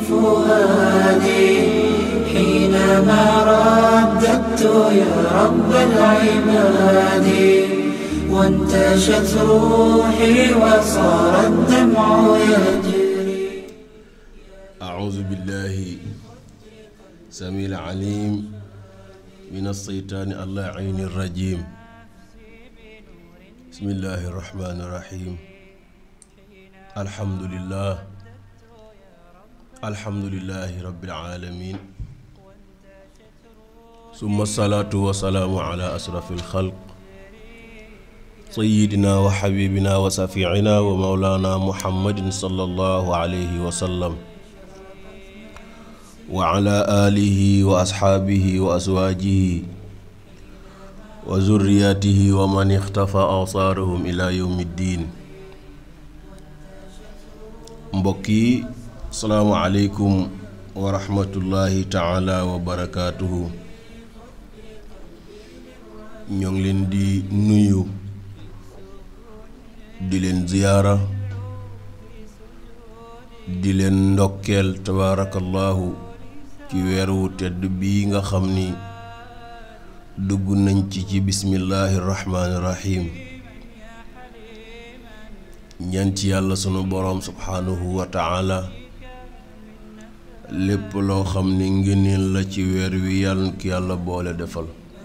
فؤادي حينما رددت يا رب العباد وانتشت روحي وصار الدمع يجري أعوذ بالله سميع العليم من الشيطان اللعين الرجيم بسم الله الرحمن الرحيم الحمد لله الحمد لله رب العالمين ثم الصلاة والسلام على أشرف الخلق سيدنا وحبيبنا وشفيعنا ومولانا محمد صلى الله عليه وسلم وعلى آله وأصحابه وأزواجه وذرياته ومن اختفى آثارهم إلى يوم الدين mbokk yi salaamu aleykum wa rahmatullahi taala wa barakaatuhu ñoo ngi leen di nuyu di leen ziyaara di leen ndokkeel tabaarakallahu ci weer wu tedd bii nga xam ni dugg nañ ci ci bismillaahi rahmaani rahiim ñaan ci yàlla sunu boroom subhaanahu wa taala lépp loo xam ni ngëneel la ci weer wi yàlla na ko yàlla boole defal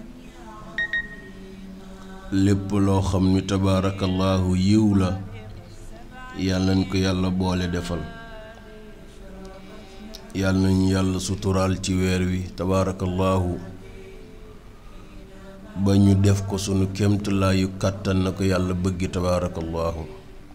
lépp loo xam ni tabaarakallahu yiw la yàlla nañ ko yàlla boole defal yàlla nañu yàlla suturaal ci weer wi tabaarakallahu ba ñu def ko sunu kéemtalaayu kàttan na ko yàlla bëggi tabaarakallahu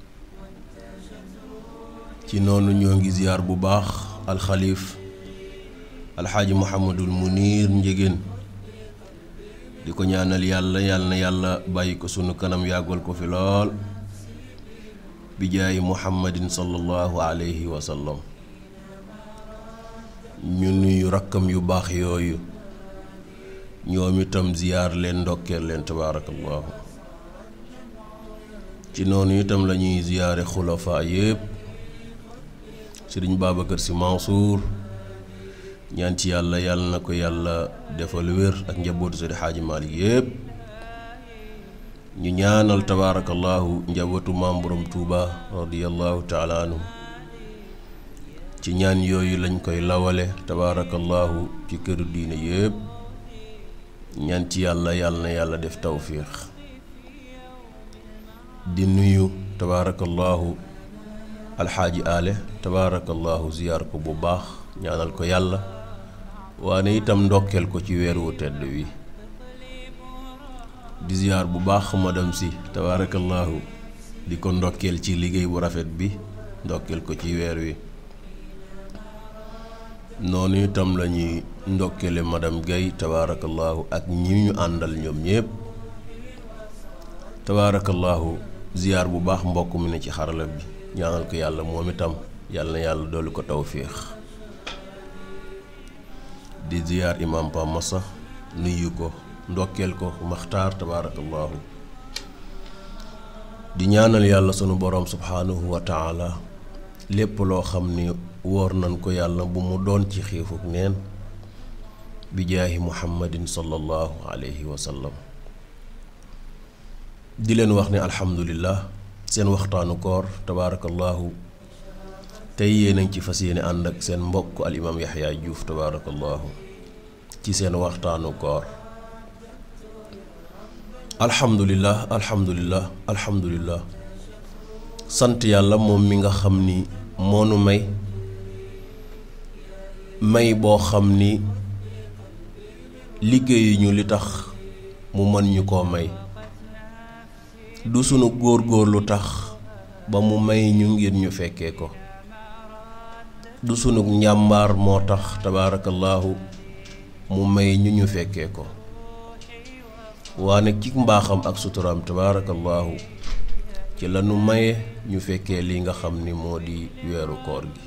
ci noonu ñoo ngi ziyaar bu baax alxalif alxaaji muhammadul munir njegéen di ko ñaanal yàlla yàlla na yàlla bàyyi ko sunu kanam yàggal ko fi lool bi jaayi muhammadin sallallahu alayhi wa sallam ñu nuyu rakkam yu baax yooyu ñoom itam ziyaar leen ndokkeel leen tabaarakallahu ci noonu itam lañuy ziyaare xulafaa yépp sëriñ Babacar Sy Mansour ñaan ci yàlla yàlla na ko yàlla defal wér ak njabootu sëriñ Xaaji Maalik yépp ñu ñaanal tabaarakallahu njabootu maam borom Tuuba radiyallahu taala anhu ci ñaan yooyu lañ koy lawale tabaarakallahu ci këru diine yépp ñaan ci yàlla yàlla na yàlla def tawfiix di nuyu tabaarakallahu alxaaji ale tabaarakallahu ziyaar ko bu baax ñaanal ko yàlla waane itam ndokkeel ko ci weer wu tedd wi di ziyaar bu baax madam si tabaarakallahu di ko ndokkeel ci liggéey bu rafet bi ndokkeel ko ci weer wi noonu itam lañuy ndokkeele madam Gaye tabaarakallahu ak ñi ñu àndal ñoom ñépp tabaarakallahu ziyaar bu baax mbokk mi ne ci xarala bi ñaanal ko yàlla moom itam yàlla na yàlla dolli ko tawfiix di ziyaar imam Pa Massa nuyu ko ndokkeel ko maxtaar tabaarakallahu di ñaanal yàlla sunu boroom subhaanahu wa taala lépp loo xam ni wóor nañ ko yàlla bu mu doon ci xiifuk neen bi jaahi muhammadin sallallahu alayhi wa sallam di leen wax ne alhamdulillah seen waxtaanu koor tabaarakallahu tey yéen a ngi ci fas yéene ànd ak seen mbokk al imaam yaxya juuf tabaarakallahu ci seen waxtaanu koor alhamdulillah alhamdulillah alhamdulillah sant yàlla moom mi nga xam ni moonu may may boo xam ni liggéeyuñu li tax mu mën ñu koo may du sunu góor-góor lu tax ba mu may ñu ngir ñu fekkee ko du sunu njàmbaar moo tax tabaarakallaahu mu may ñu ñu fekkee ko waane ci mbaaxam ak suturaam tabaarakallaahu ci lanu maye ñu fekkee li nga xam ni moo di weeru koor gi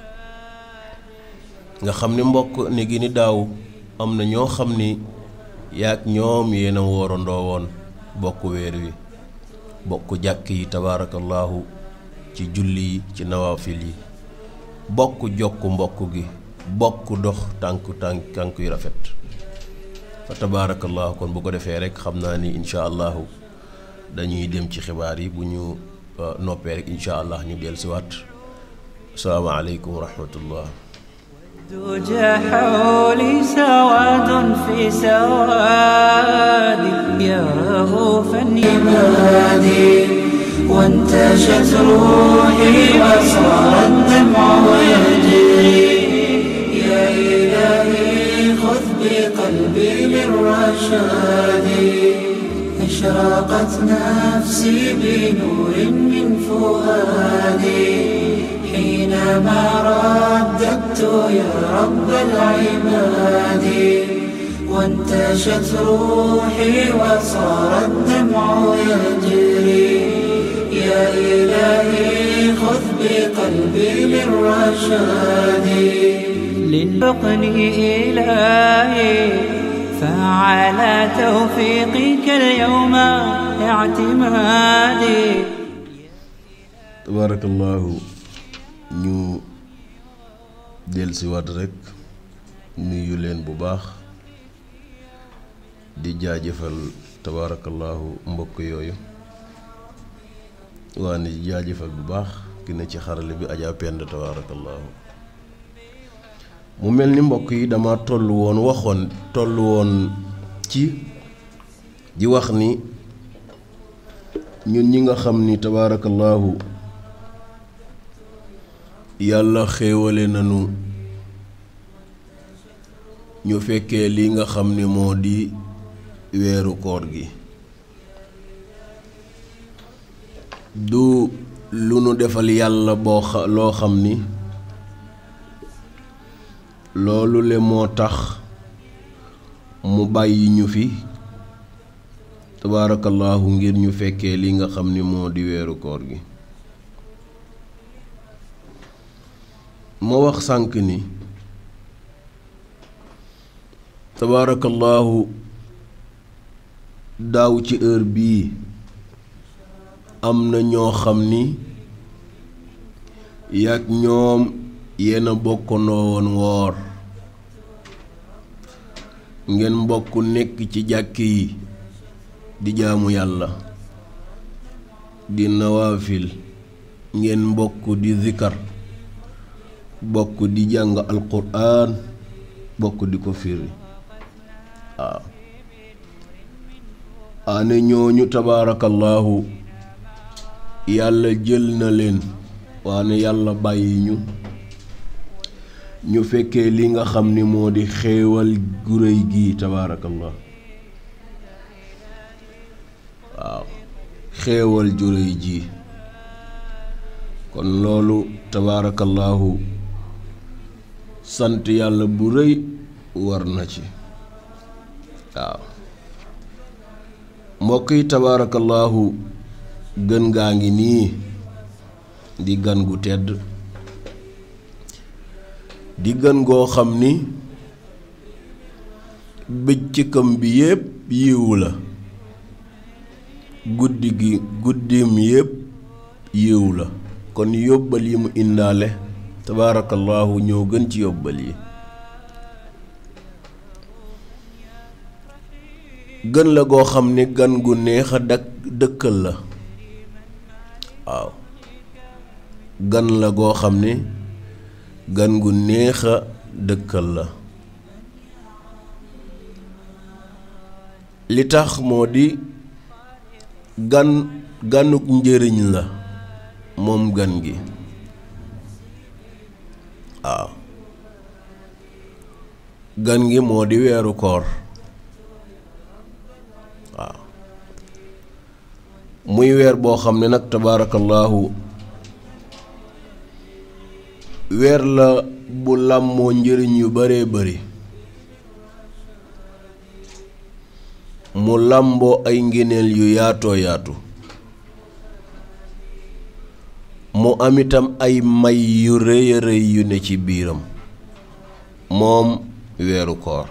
nga xam ni mbokk ni gi ni daaw am na ñoo xam ni yaag ñoom yéen a woorandoo woon bokk weer wi bokk jàkk yi tabaarakallaahu ci julli yi ci nawaafil yi bokk jokk mbokk gi bokk dox tànk tànk tànk yu rafet fa tabaarakallahu kon bu ko defee rek xam naa ni incha allahu dañuy dem ci xibaar yi bu ñu noppee rek incha allah ñu dellu si waat asalaamaaleykum wa rahmatullah دجى حولي سواد في سواد يا رؤوفا يبادي وانتشت روحي وصار الدمع يجري يا إلهي خذ بقلبي للرشاد أشرقت نفسي بنور من فؤادي حينما رددت يا رب العباد وانتشت روحي وصار الدمع يجري يا إلهي خذ بقلبي للرشاد للحقني إلهي فعلى توفيقك اليوم اعتمادي tabaarakallahu ñu dellusiwaat rek nuyu leen bu baax di jaajëfal tabaarakallahu mbokk yooyu waa ni di jaajëfal bu baax ki ne ci xarale bi Adja Pend tabaarakallahu mu mel ni mbokk yi dama toll woon waxoon toll woon ci di wax ni ñun ñi nga xam ni tabaarakallahu yàlla xéewale nanu ñu fekkee li nga xam ni moo di weeru koor gi du lu nu defal yàlla boo xa loo xam ni loolu le moo tax mu bàyyi ñu fi tabaarakallaahu ngir ñu fekkee li nga xam ni moo di weeru koor gi ma wax sànq ni tabaarakallaahu daaw ci heure bii am na ñoo xam ni yàgg ñoom yéen a bokkandoo woon woor ngeen mbokk nekk ci jàkk yi di jaamu yàlla di nawaafil ngeen mbokk di zikar bokk di jàng alquran bokk di ko firi waaw ane ñooñu tabaarakallaahu yàlla jël na leen waane yàlla bàyyi ñu ñu fekkee li nga xam ni moo di xéewal gu réy gii tabaarakallah waaw xéewal ju réy ji kon loolu tabaarakallaahu sant yàlla bu rëy war na ci waaw mbokk yi tabaarakallaahu gën gaa ngi nii di gan gu tedd di gën goo xam ni bëccëgam bi yépp yiwu la guddi gi guddim yépp yiw la kon yóbbal yi mu indaale tabaarakallaahu ñoo gën ci yóbbal yi gën la goo xam ni gan gu neex a dak dëkkal la waaw gan la goo xam ni gan gu neex a dëkkal la li tax moo di gan ganuk njëriñ la moom gan gi waaw gan gi moo di weeru koor waaw muy weer boo xam ne nag tabaarakallaahu weer la bu làmmoo njëriñ yu baree bari mu làmboo ay ngéneel yu yaatoo yaatu mu am itam ay may yu rëy a rëy yu ne ci biiram moom weeru koor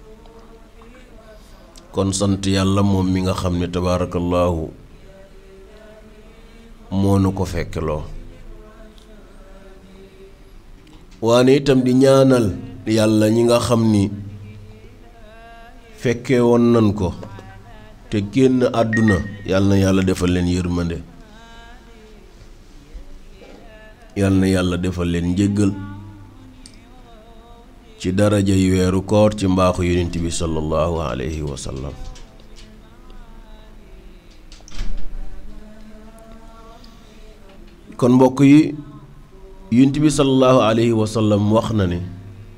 kon sant yàlla moom mi nga xam ne tabaarakallaahu moo nu ko fekkeloo waane itam di ñaanal yàlla ñi nga xam ni fekke woon nan ko te génn àdduna yàlla na yàlla defal leen yërmande yàlla na yàlla defal leen njëggal ci daraja yi weeru koor ci mbaaxu yonent bi sallallahu alayhi wa sallam kon mbokk yi yonent bi sallallahu alayhi wa sallam wax na ne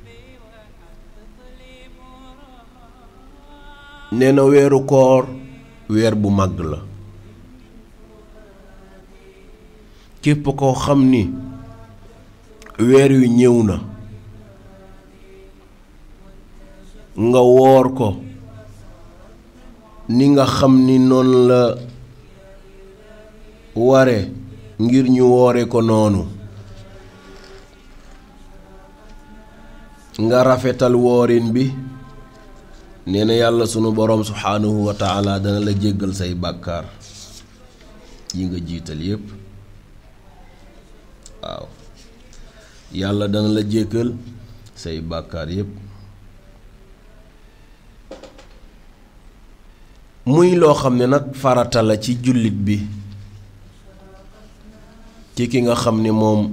nee na weeru koor weer bu màgg la képp koo xam ni weer wi ñëw na nga woor ko ni nga xam ni noonu la ware ngir ñu woore ko noonu nga rafetal woorin bi nee na yàlla sunu boroom subhaanahu wa taala dana la jéggal say bàkkaar yi nga jiital yépp waaw yàlla dana la jéggal say bàkkaar yépp muy loo xam ne nag farata la ci jullit bi ci ki nga xam ni moom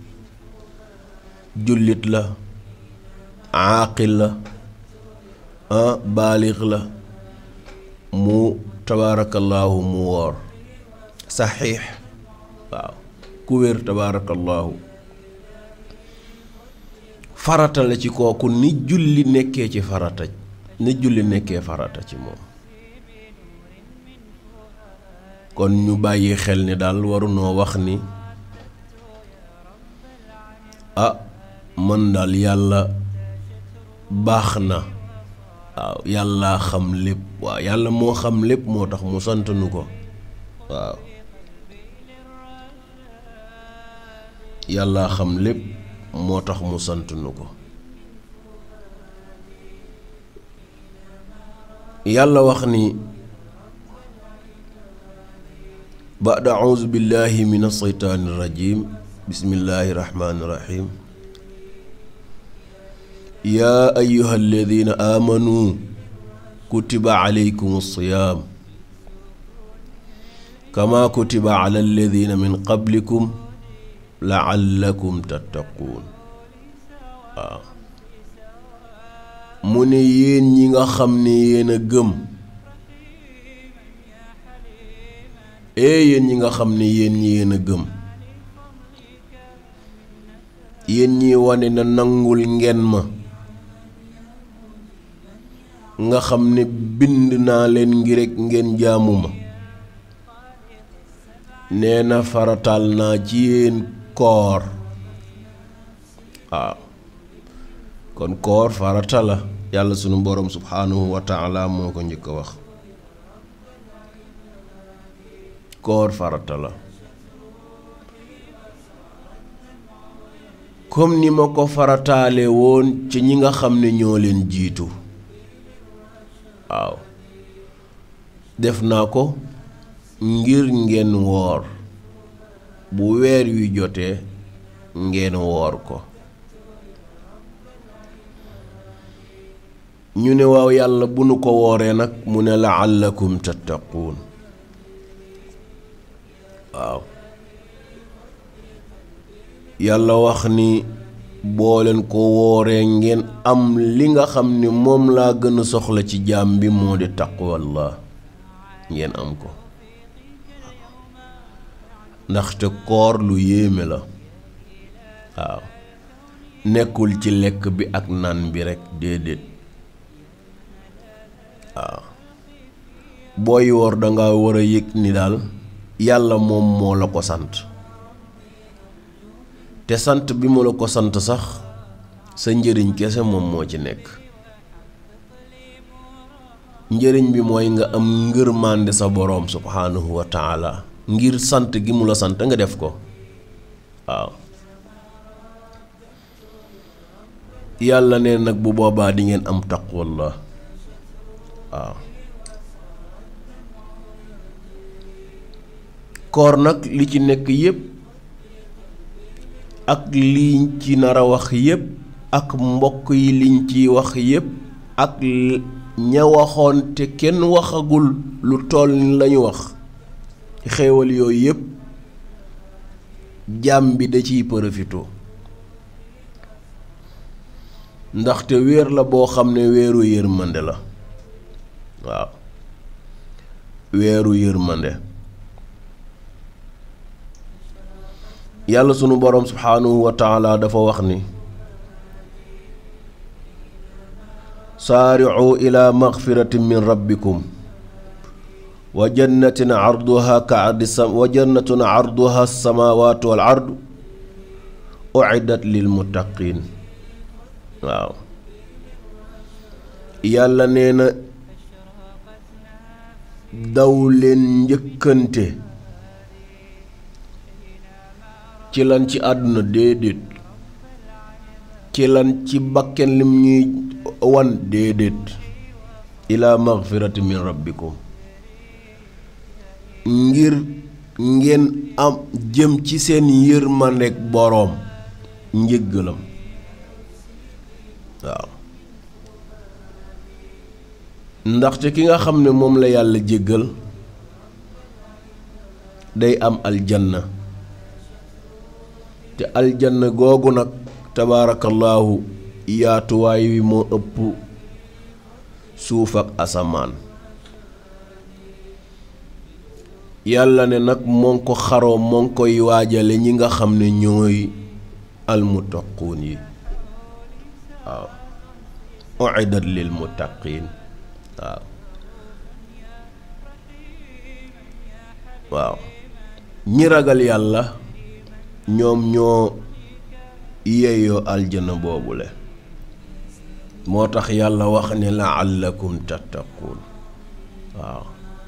jullit la aaqil la ah baalix la mu tabaarakallaahu mu woor saxiix waaw ku wér tabaarakallaahu farata la ci kooku ni julli nekkee ci farata ni julli nekkee farata ci moom kon ñu bàyyi xel ni daal warunoo wax ni ah man daal yàlla baax na waaw yàlla xam lépp waaw yàlla moo xam lépp moo tax mu sant nu ko waaw yàlla xam lépp moo tax mu sant nu ko yàlla wax ni بعد أعوذ بالله من الشيطان الرجيم بسم الله الرحمن الرحيم يا أيها الذين آمنوا كتب عليكم الصيام كما كتب على الذين من قبلكم لعلكم تتقون آه. mu ne yéen ñi nga xam ne yéen a gëm ee yéen ñi nga xam ne yéen ñi yéen a gëm yéen ñi wane na nangul ngeen ma nga xam ne bind naa leen ngir rekk ngeen jaamu ma nee na farataal naa ci yéen koor waaw kon koor farata la yàlla sunu boroom subhaanahu wa taala moo ko njëkk a wax koor farata la comme ni ma ko farataale woon ci ñi nga xam ne ñoo leen jiitu waaw def naa ko ngir ngeen woor bu weer wi jotee ngeen woor ko ñu ne waaw yàlla bu nu ko wooree nag mu ne laallakum tattaquun waaw yàlla wax ni boo leen ko wooree ngeen am li nga xam ni moom laa gën a soxla ci jaam bi moo di taqwallah ngeen am ko ndaxte koor lu yéeme la waaw nekkul ci lekk bi ak naan bi rekk déedéet waaw booy woor danga war a yëg ni daal yàlla moom moo la ko sant te sant bi mu la ko sant sax sa njëriñ kese moom moo ci nekk njëriñ bi mooy nga am ngërmande sa boroom subhaanahu wa taala ngir sant gi mu la sant nga def ko waaw yàlla ne nag bu boobaa di ngeen am taqwallah waaw koor nag li ci nekk yépp ak liñ ci nar a wax yépp ak mbokk yi liñ ci wax yépp ak ña waxoon te kenn waxagul lu toll ni lañu wax xéewal yooyu yépp jaam bi da ciy përëfitoo ndaxte weer la boo xam ne weeru yërmande la waaw weeru yërmande yàlla sunu boroom subhaanahu wa taala dafa wax ni saaricu ila magfiratin min rabbikum wa jannatin arduha ka ardi sam wa jannatun arduha samaawaatu wal ardu uiddat lil muttaqin waaw yàlla nee na daw leen njëkkante ci lan ci àdduna déedéet ci lan ci bakken lim ñuy wan déedéet ila magfirati min rabbikum ngir ngeen am jëm ci seen yërmandeek boroom njëggalam waaw ndaxte ki nga xam ne moom la yàlla jéggal day am aljanna te aljanna googu nag tabaarakallaahu yaatuwaay wi moo ëpp suuf ak asamaan yàlla ne nag moo ngi ko xaroo moo ngi koy waajale ñi nga xam ne ñooy almuttaquun yi waaw uiddat lil muttaqiin waaw waaw ñi ragal yàlla ñoom ñoo yeeyoo aljana boobule moo tax yàlla wax ne laallakum tattaquun waaw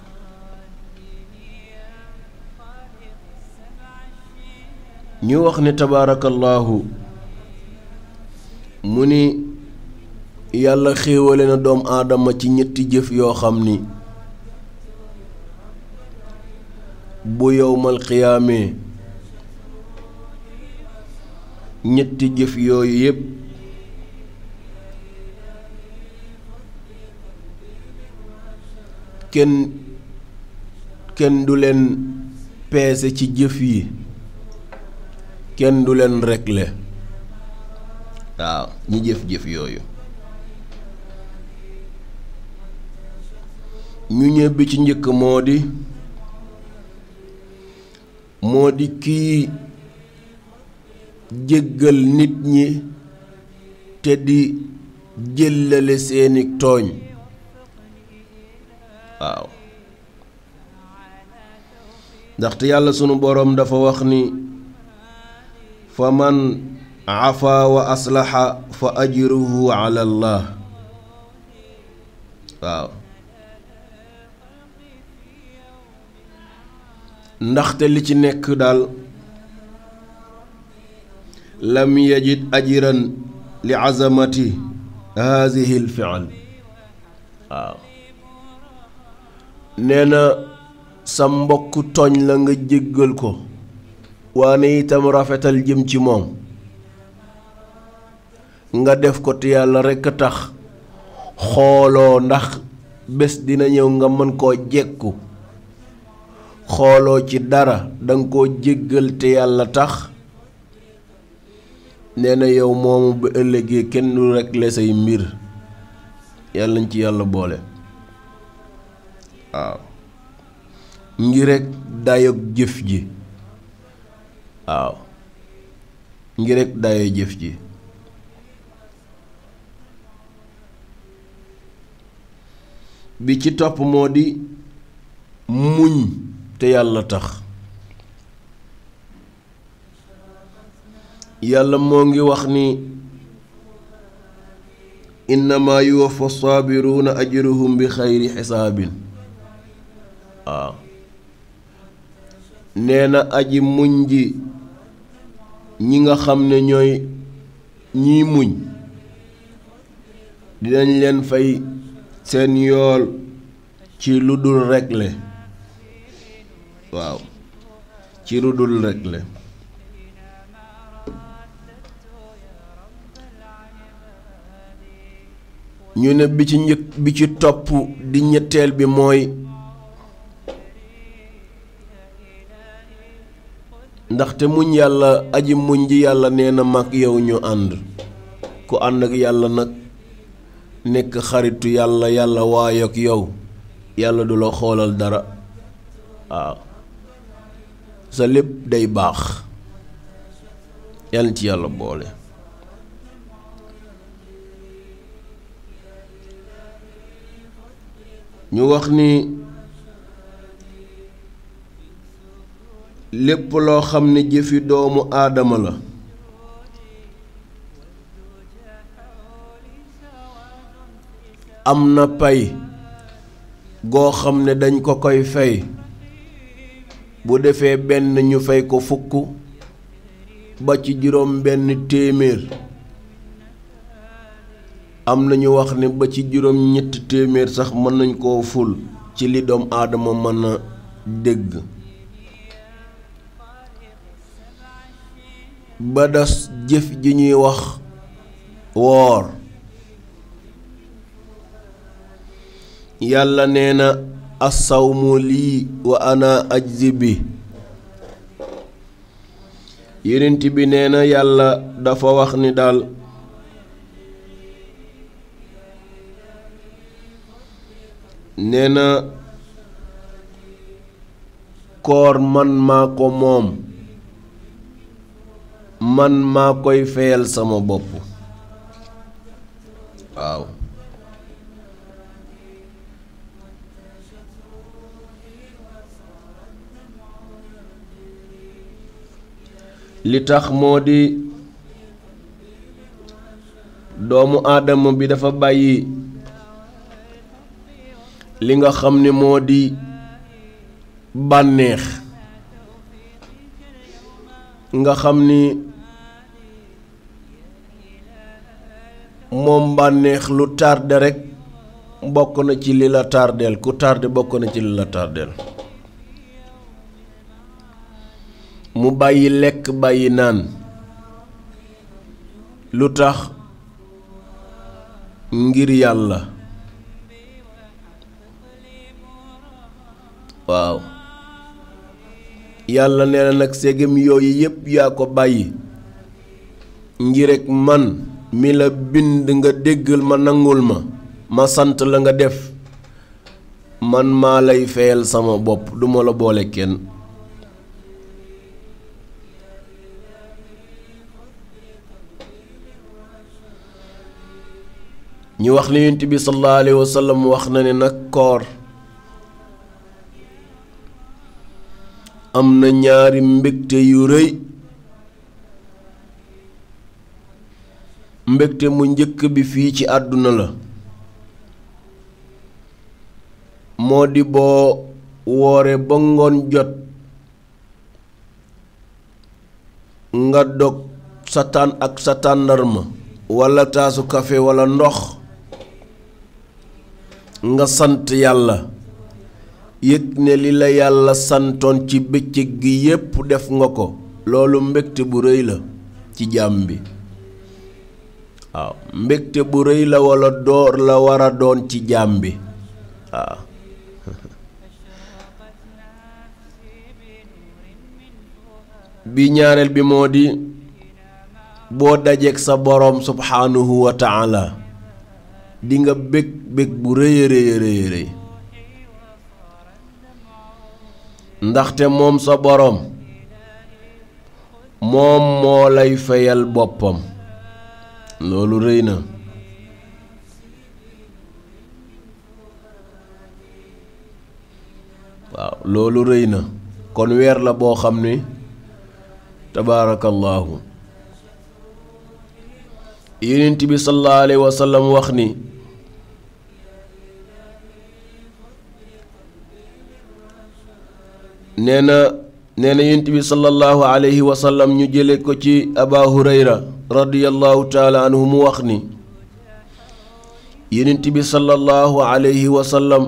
ñu wax ne tabaarakallaahu mu ni yàlla xéewale na doom aadama ci ñetti jëf yoo xam ni bu yowmal xiyaamee ñetti jëf yooyu yépp kenn kenn du leen peese ci jëf yi kenn du leen rekle waaw ñi jëf-jëf yooyu ñu ñëbbi ci njëkk moo di moo di kii jéggal nit ñi te di jëllale seeni tooñ waaw ndaxte yàlla sunu boroom dafa wax ni fa man afa wa aslaxa fa ajruhu ala allah waaw ndaxte li ci nekk daal lam yajid ajiran li azamati haadihi l fial waaw nee na sa mbokk tooñ la nga jéggal ko waane itam rafetal jëm ci moom nga def ko te yàlla rekk a tax xooloo ndax bés dina ñëw nga mën koo jekku xooloo ci dara danga koo jéggal te yàlla tax nee na yow moomu ba ëllëgee kenn du rekk la say mbir yàlla nañ ci yàlla boole waaw ngi rekk dayoog jëf ji waaw ngi rekk dayoo jëf ji bi ci topp moo di muñ te yàlla tax yàlla moo ngi wax ni innama yuwaffa saabiruuna ajruhum bi xayri xisaabin waaw nee na aji muñ ji ñi nga xam ne ñooy ñiy muñ dinañ leen fay seen yool ci lu dul regle waaw ci lu dul regle ñu ne bi ci njëkk bi ci topp di ñetteel bi mooy ndaxte muñ yàlla aji muñ ji yàlla nee na mag yow ñu ànd ku ànd ak yàlla nag nekk xaritu yàlla yàlla waayo ak yow yàlla du la xoolal dara waaw sa lépp day baax yàlla ci yàlla boole ñu wax ni lépp loo xam ne jëfi doomu aadama la am na pay goo xam ne dañ ko koy fay bu defee benn ñu fay ko fukk ba ci juróom benn téeméer am na ñu wax ne ba ci juróom ñetti téeméer sax mën nañ koo ful ci li doom aadama mën a dégg ba das jëf ji ñuy wax woor yàlla nee na assawmu lii wa ana ajzi bi yonent bi nee na yàlla dafa wax ni daal nee na koor man maa ko moom man maa koy feyal sama bopp waaw li tax moo di doomu aadama bi dafa bàyyi li nga xam ne moo di bànneex nga xam ni moom bànneex lu tardé rekk bokk na ci li la tardeel ku tardé bokk na ci li la tardeel mu bàyyi lekk bàyyi naan lu tax ngir yàlla waaw yàlla nee na nag ségam yooyu yépp yaa ko bàyyi ngir rekk man mi la bind nga déggal ma nangul ma ma sant la nga def man maa lay feyal sama bopp duma la boole kenn ñu wax ne yonent bi sallallahu alayhi wa sallam wax na ne nag koor am na ñaari mbégte yu rëy mbégte mu njëkk bi fii ci àdduna la moo di boo woore ba ngoon jot nga dog sa tàn ak sa tàndarma walla taasu kafe walla ndox nga sant yàlla yëg ne li la yàlla santoon ci bëccëg gi yépp def nga ko loolu mbégte bu rëy la ci jaam bi waaw mbégte bu rëy la walla door la war a doon ci jaam bi waaw bi ñaareel bi moo di boo dajeek sa boroom subhaanahu wa taala di nga bég bég bu rëy a rëy rëy rëy ndaxte moom sa boroom moom moo lay fayal boppam loolu rëy na waaw loolu rëy na kon weer la boo xam ni tabaarakallaahu yonent bi sallallahu alayhi wa sallam wax ni nee na nee na yonent bi sallallahu alayhi wa sallam ñu jële ko ci aba hurayra radiyallahu taala anhu mu wax ni yonent bi sallallahu alayhi wa sallam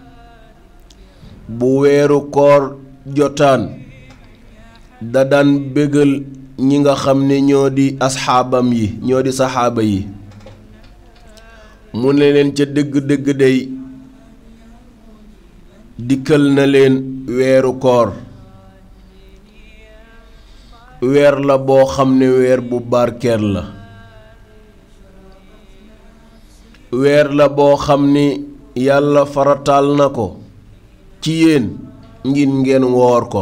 bu weeru koor jotaan da daan bégal ñi nga xam ne ñoo di asxaabam yi ñoo di saxaaba yi mu ne leen ca dëgg-dëgg day dikkal na leen weeru koor weer la boo xam ne weer bu barkeel la weer la boo xam ni yàlla farataal na ko ci yéen ngir ngeen woor ko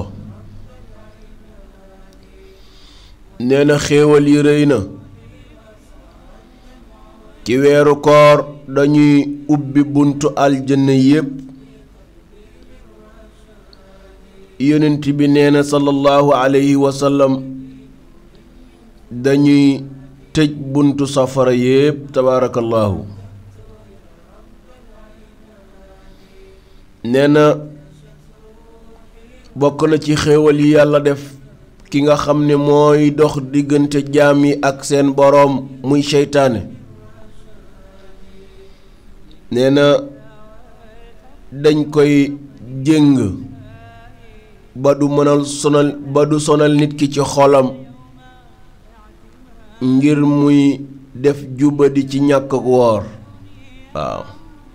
nee na xéewal yi rëy na ci weeru koor dañuy ubbi buntu aljanna yépp yonent bi nee na sallallahu alayhi wa sallam dañuy tëj buntu safara yépp tabaarakallaahu nee na bokk na ci xéewal yi yàlla def ki nga xam ne mooy dox diggante jaam yi ak seen boroom muy seytaane nee na dañ koy jéng ba du mënal sonal ba du sonal nit ki ci xolam ngir muy def jubadi ci ñàkk ak woor waaw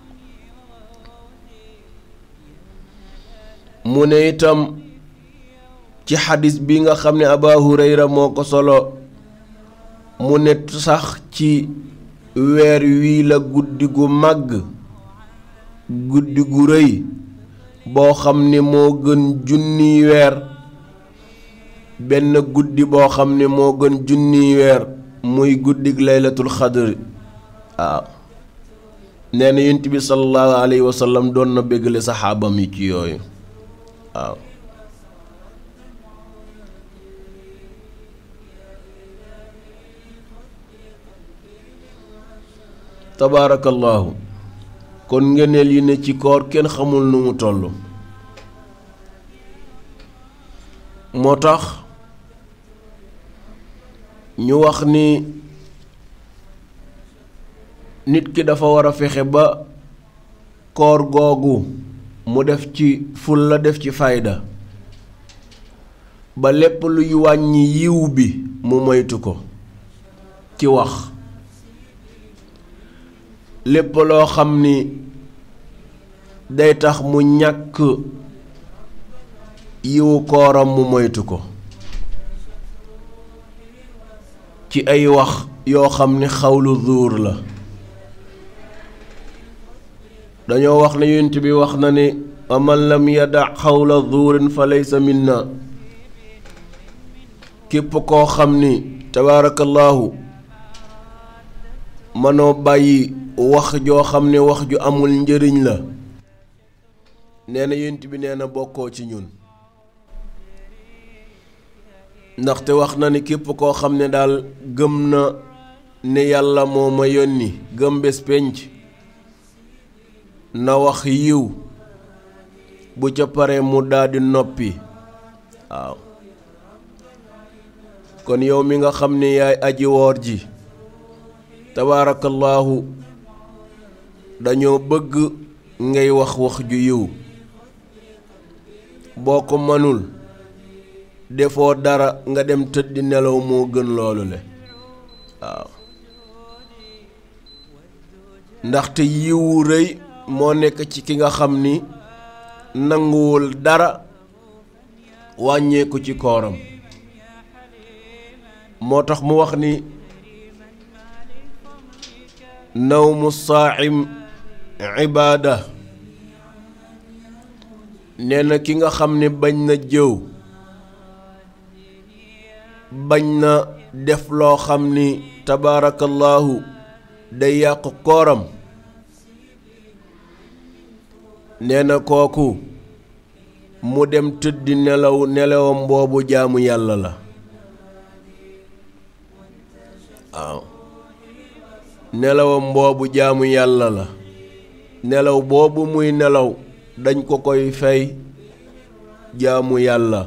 mu ne itam ci xadis bi nga xam ne Aba Hurayra moo ko solo mu ne sax ci weer wii la guddi gu màgg guddi gu rëy boo xam ne moo gën junniy weer benn guddi boo xam ne moo gën junniy weer muy guddig laylatul xadri waaw nee na yonent bi sallallahu alayhi wa sallam doon na béggale saxaabam yi ci yooyu waaw tabaarakallaahu kon ngeneel yi ne ci koor kenn xamul nu mu toll moo tax ñu wax ni nit ki dafa war a fexe ba koor googu mu def ci ful la def ci fayda ba lépp luy wàññi yiw bi mu moytu ko ci wax lépp loo xam ni day tax mu ñàkk yiwu kooram mu moytu ko ci ay wax yoo xam ni xawlu zuur la dañoo wax ne yonent bi wax na ni wa man lam yada xawla zuurin fa laysa minna képp koo xam ni tabaarakallaahu mënoo bàyyi wax joo xam ne wax ju amul njëriñ la nee na yonent bi nee na bokkoo ci ñun ndaxte wax na ni képp koo xam ne daal gëm na ne yàlla moo ma yónni gëm bés penc na wax yiw bu ca pare mu daldi noppi waaw kon yow mi nga xam ne yaay aji woor ji tabaarakallaahu dañoo bëgg ngay wax wax ju yiw boo ko mënul defoo dara nga dem tëddi nelaw moo gën loolu le waaw ndaxte yiwu rëy moo nekk ci ki nga xam ni nanguwul dara wàññeeku ci kooram moo tax mu wax ni nawmu saaxim ibaada nee na ki nga xam ne bañ na jëw bañ na def loo xam ni tabaarakallaahu day yàq kooram nee na kooku mu dem tëddi nelaw nelawam boobu jaamu yàlla la waaw nelawam boobu jaamu yàlla la nelaw boobu muy nelaw dañ ko koy fay jaamu yàlla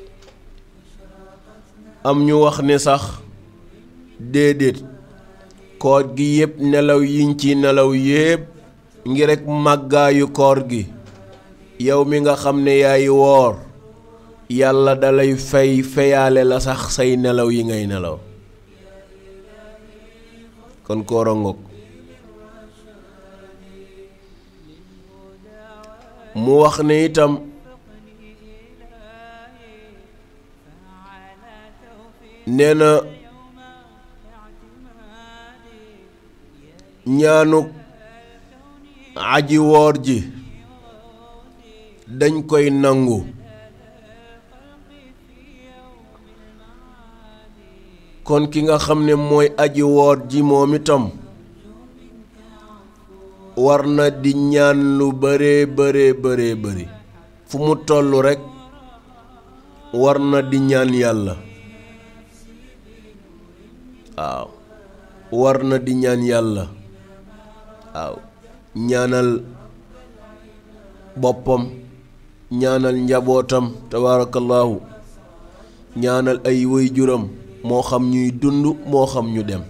am ñu wax ne sax déedéet koor gi yépp nelaw yiñ ci nelaw yépp ngi rekk màggaayu koor gi yow mi nga xam ne yaay woor yàlla dalay fay feyaale la sax say nelaw yi ngay nelaw kon koor a ngoog mu wax ne itam nee na ñaanuk aji woor ji dañ koy nangu kon ki nga xam ne mooy aji woor ji moom itam war na di ñaan lu bëree bëree bëree bëri fu mu tollu rekk war na di ñaan yàlla waaw war na di ñaan yàlla waaw ñaanal boppam ñaanal njabootam tabaarakallaahu ñaanal ay waajuram moo xam ñuy dund moo xam ñu dem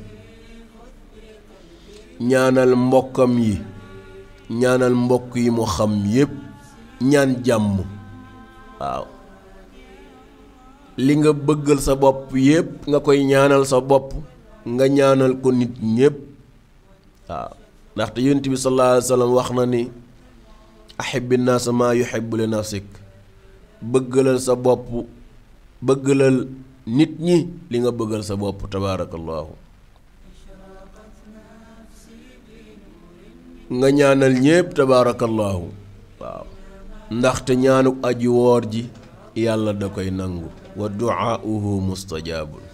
ñaanal mbokkam yi ñaanal mbokk yi mu xam yépp ñaan jàmm waaw li nga bëggal sa bopp yépp nga koy ñaanal sa bopp nga ñaanal ko nit ñépp waaw ndaxte yonent bi sallallahu alayhi wa sallam wax na ni ahibbi naasa maa yuhibbu li nafsik bëggalal sa bopp bëggalal nit ñi li nga bëggal sa bopp tabaarakallaahu nga ñaanal ñépp tabaarakallaahu waaw ndaxte ñaanuk aji woor ji yàlla da koy nangu wa duaauhu mustajaabun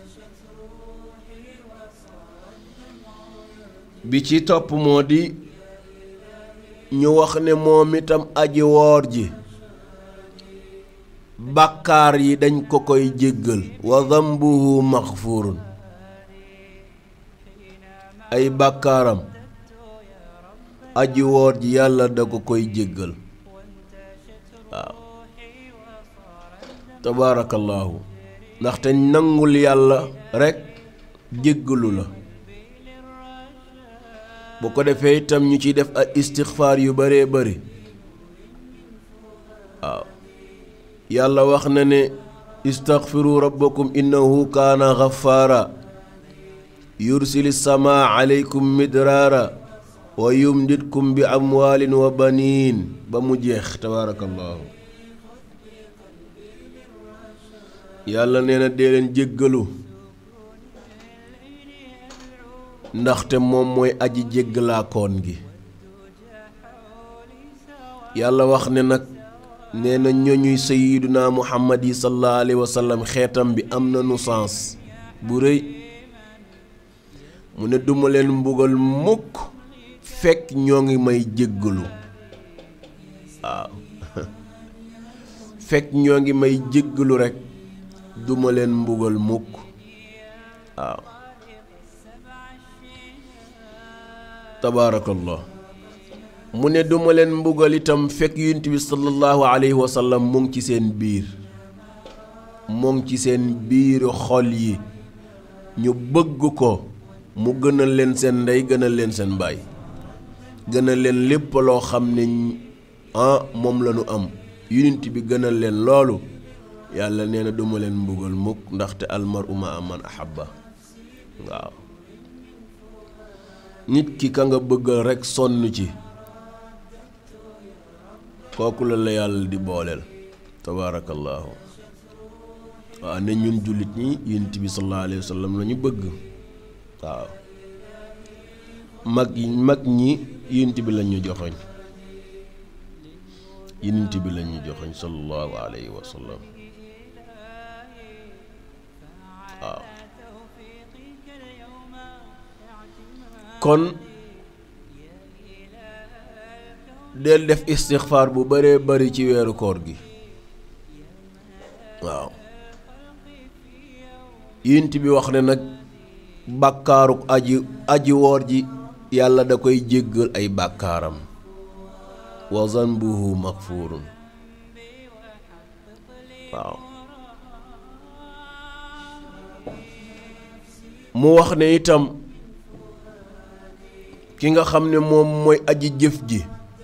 bi ci topp moo di ñu wax ne moom itam aji woor ji bàkkaar yi dañ ko koy jéggal wa dambuhu maxfurun ay bàkkaaram aji woor ji yàlla da ko koy jéggal waaw tabaarakallaahu ndaxte nangul yàlla rekk jéggalu la bu ko defee itam ñu ciy def ay istixfaar yu baree bari waaw yàlla wax na ne istaxfiru rabbakum innahu kaana xafaara yursili samaa aleykum midraara wa yumditkum bi amwaalin wa baniin ba mu jeex tabaarakallaahu yàlla nee na dee leen jéggalu ndaxte moom mooy aji jéggalaakoon gi yàlla wax ne nag nee na ñoñuy sayiduna muhammad yi sallallahu alayhi wa sallam xeetam bi am na nu sens bu rëy mu ne duma leen mbugal mukk fekk ñoo ngi may jéggalu waaw fekk ñoo ngi may jéggalu rekk duma leen mbugal mukk waaw tabaarakallah mu ne duma leen mbugal itam fekk yunt bi sallallahu alayhi wa sallam mu ngi ci seen biir mu ngi ci seen biiru xol yi ñu bëgg ko mu gënal leen seen ndey gënal leen seen baay gënal leen lépp loo xam ne ah moom la ñu am yunt bi gënal leen loolu yàlla nee na duma leen mbugal mukk ndaxte almaru ma man ahabba waaw nit ki ka nga bëggal rekk sonn ci kooku la la yàlla di booleel tabaarakallaahu waaw ne ñun jullit ñi yonent bi sallallahu alayhi wa sallam la ñu bëgg waaw mag yi mag ñi yonent bi la ñu joxoñ yonent bi la ñu joxoñ sallallahu alayhi wa sallam waaw kon del def istixfaar bu baree bari ci weeru koor gi waaw yint bi wax ne nag bàkkaaruk aji aji woor ji yàlla da koy jéggal ay bàkkaaram wa zanbuhu magfurun waaw mu wax ne itam ki nga xam ne moom mooy aji jëf ji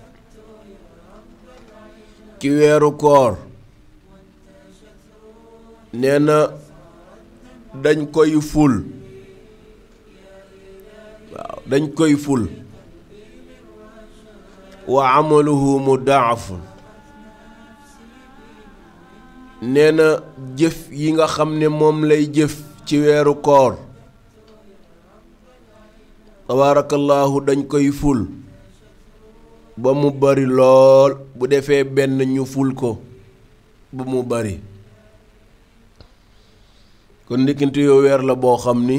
ci weeru koor nee na dañ koy ful waaw dañ koy ful wa amaluhu mudaafun nee na jëf yi nga xam ne moom lay jëf ci weeru koor tabaarakallaahu dañ koy ful ba mu bari lool bu defee benn ñu ful ko ba mu bari kon ndikkintu yoo weer la boo xam ni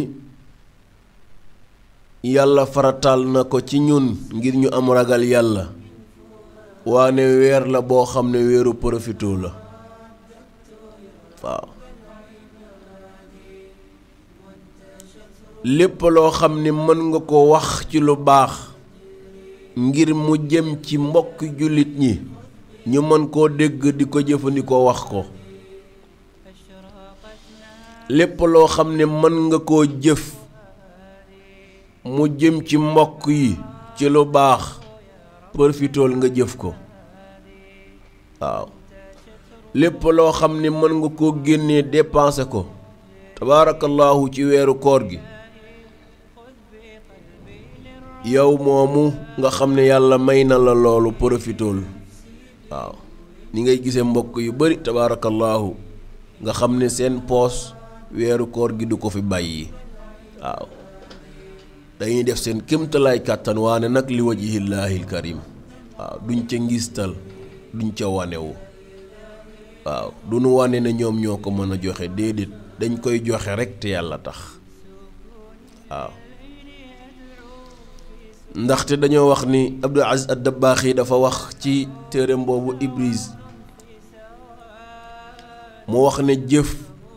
yàlla farataal na ko ci ñun ngir ñu am ragal yàlla waane weer la boo xam ne weeru profito la waaw lépp loo xam ni mën nga ko wax ci lu baax ngir mu jëm ci mbokk jullit ñi ñu mën koo dégg di ko jëfandikoo wax ko lépp loo xam ne mën nga koo jëf mu jëm ci mbokk yi ci lu baax profitool nga jëf ko waaw lépp loo xam ne mën nga koo génnee dépensé ko tabaarakallaahu ci weeru koor gi yow moomu nga xam ne yàlla may na la loolu profitool waaw ni ngay gisee mbokk yu bari tabaarakallaahu nga xam ne seen poos weeru koor gi du ko fi bàyyi waaw dañuy def seen kémtalaay kàttan waane nag li wajhillaahil karim waaw duñ ca ngistal duñ ca wanewu waaw du nu wane ne ñoom ñoo ko mën a joxe déedéet dañ koy joxe rekk te yàlla tax waaw ndaxte dañoo wax ni Abdul Aziz ad-Dabbaax yi dafa wax ci téereem boobu Ibris mu wax ne jëf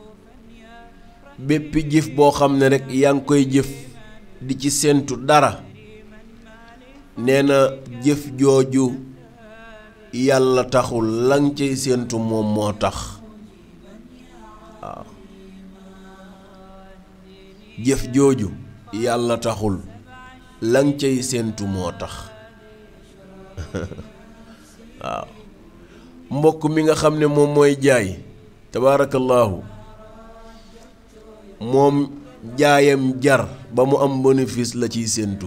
bépp jëf boo xam ne rekk yaa ngi koy jëf di ci séentu dara nee na jëf jooju yàlla taxul lang cay séentu moom moo tax waaw jëf jooju yàlla taxul lang cay séentu moo tax waaw mbokk mi nga xam ne moom mooy jaay tabaarakallaahu moom jaayam jar ba mu am bénéfice la ciy séentu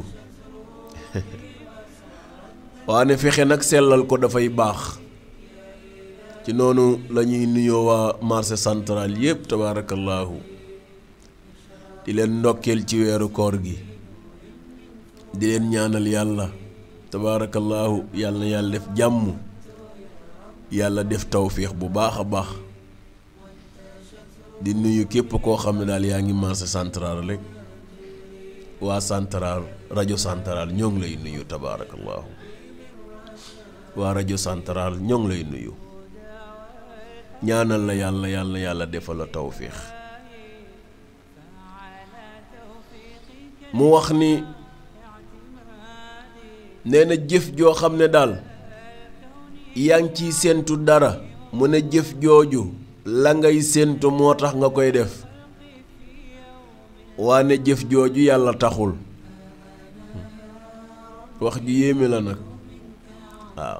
waane fexe nag sellal ko dafay baax ci noonu la ñuy nuyoo waa marché central yépp tabaarakallaahu di leen ndokkeel ci weeru koor gi di leen ñaanal yàlla tabaarakallaahu yàlla na yàlla def jàmm yàlla def tawféex bu baax a baax di nuyu képp koo xam ne daal yaa ngi marché central rek waa central rajo central ñoo ngi lay nuyu tabaarakallaahu waa rajo central ñoo ngi lay nuyu ñaanal la yàlla yàlla yàlla defal la tawféex mu wax ni nee na jëf joo xam ne daal yaa ngi ciy séentu dara mu ne jëf jooju la ngay séentu moo tax nga koy def waane jëf jooju yàlla taxul wax ju yéeme la nag waaw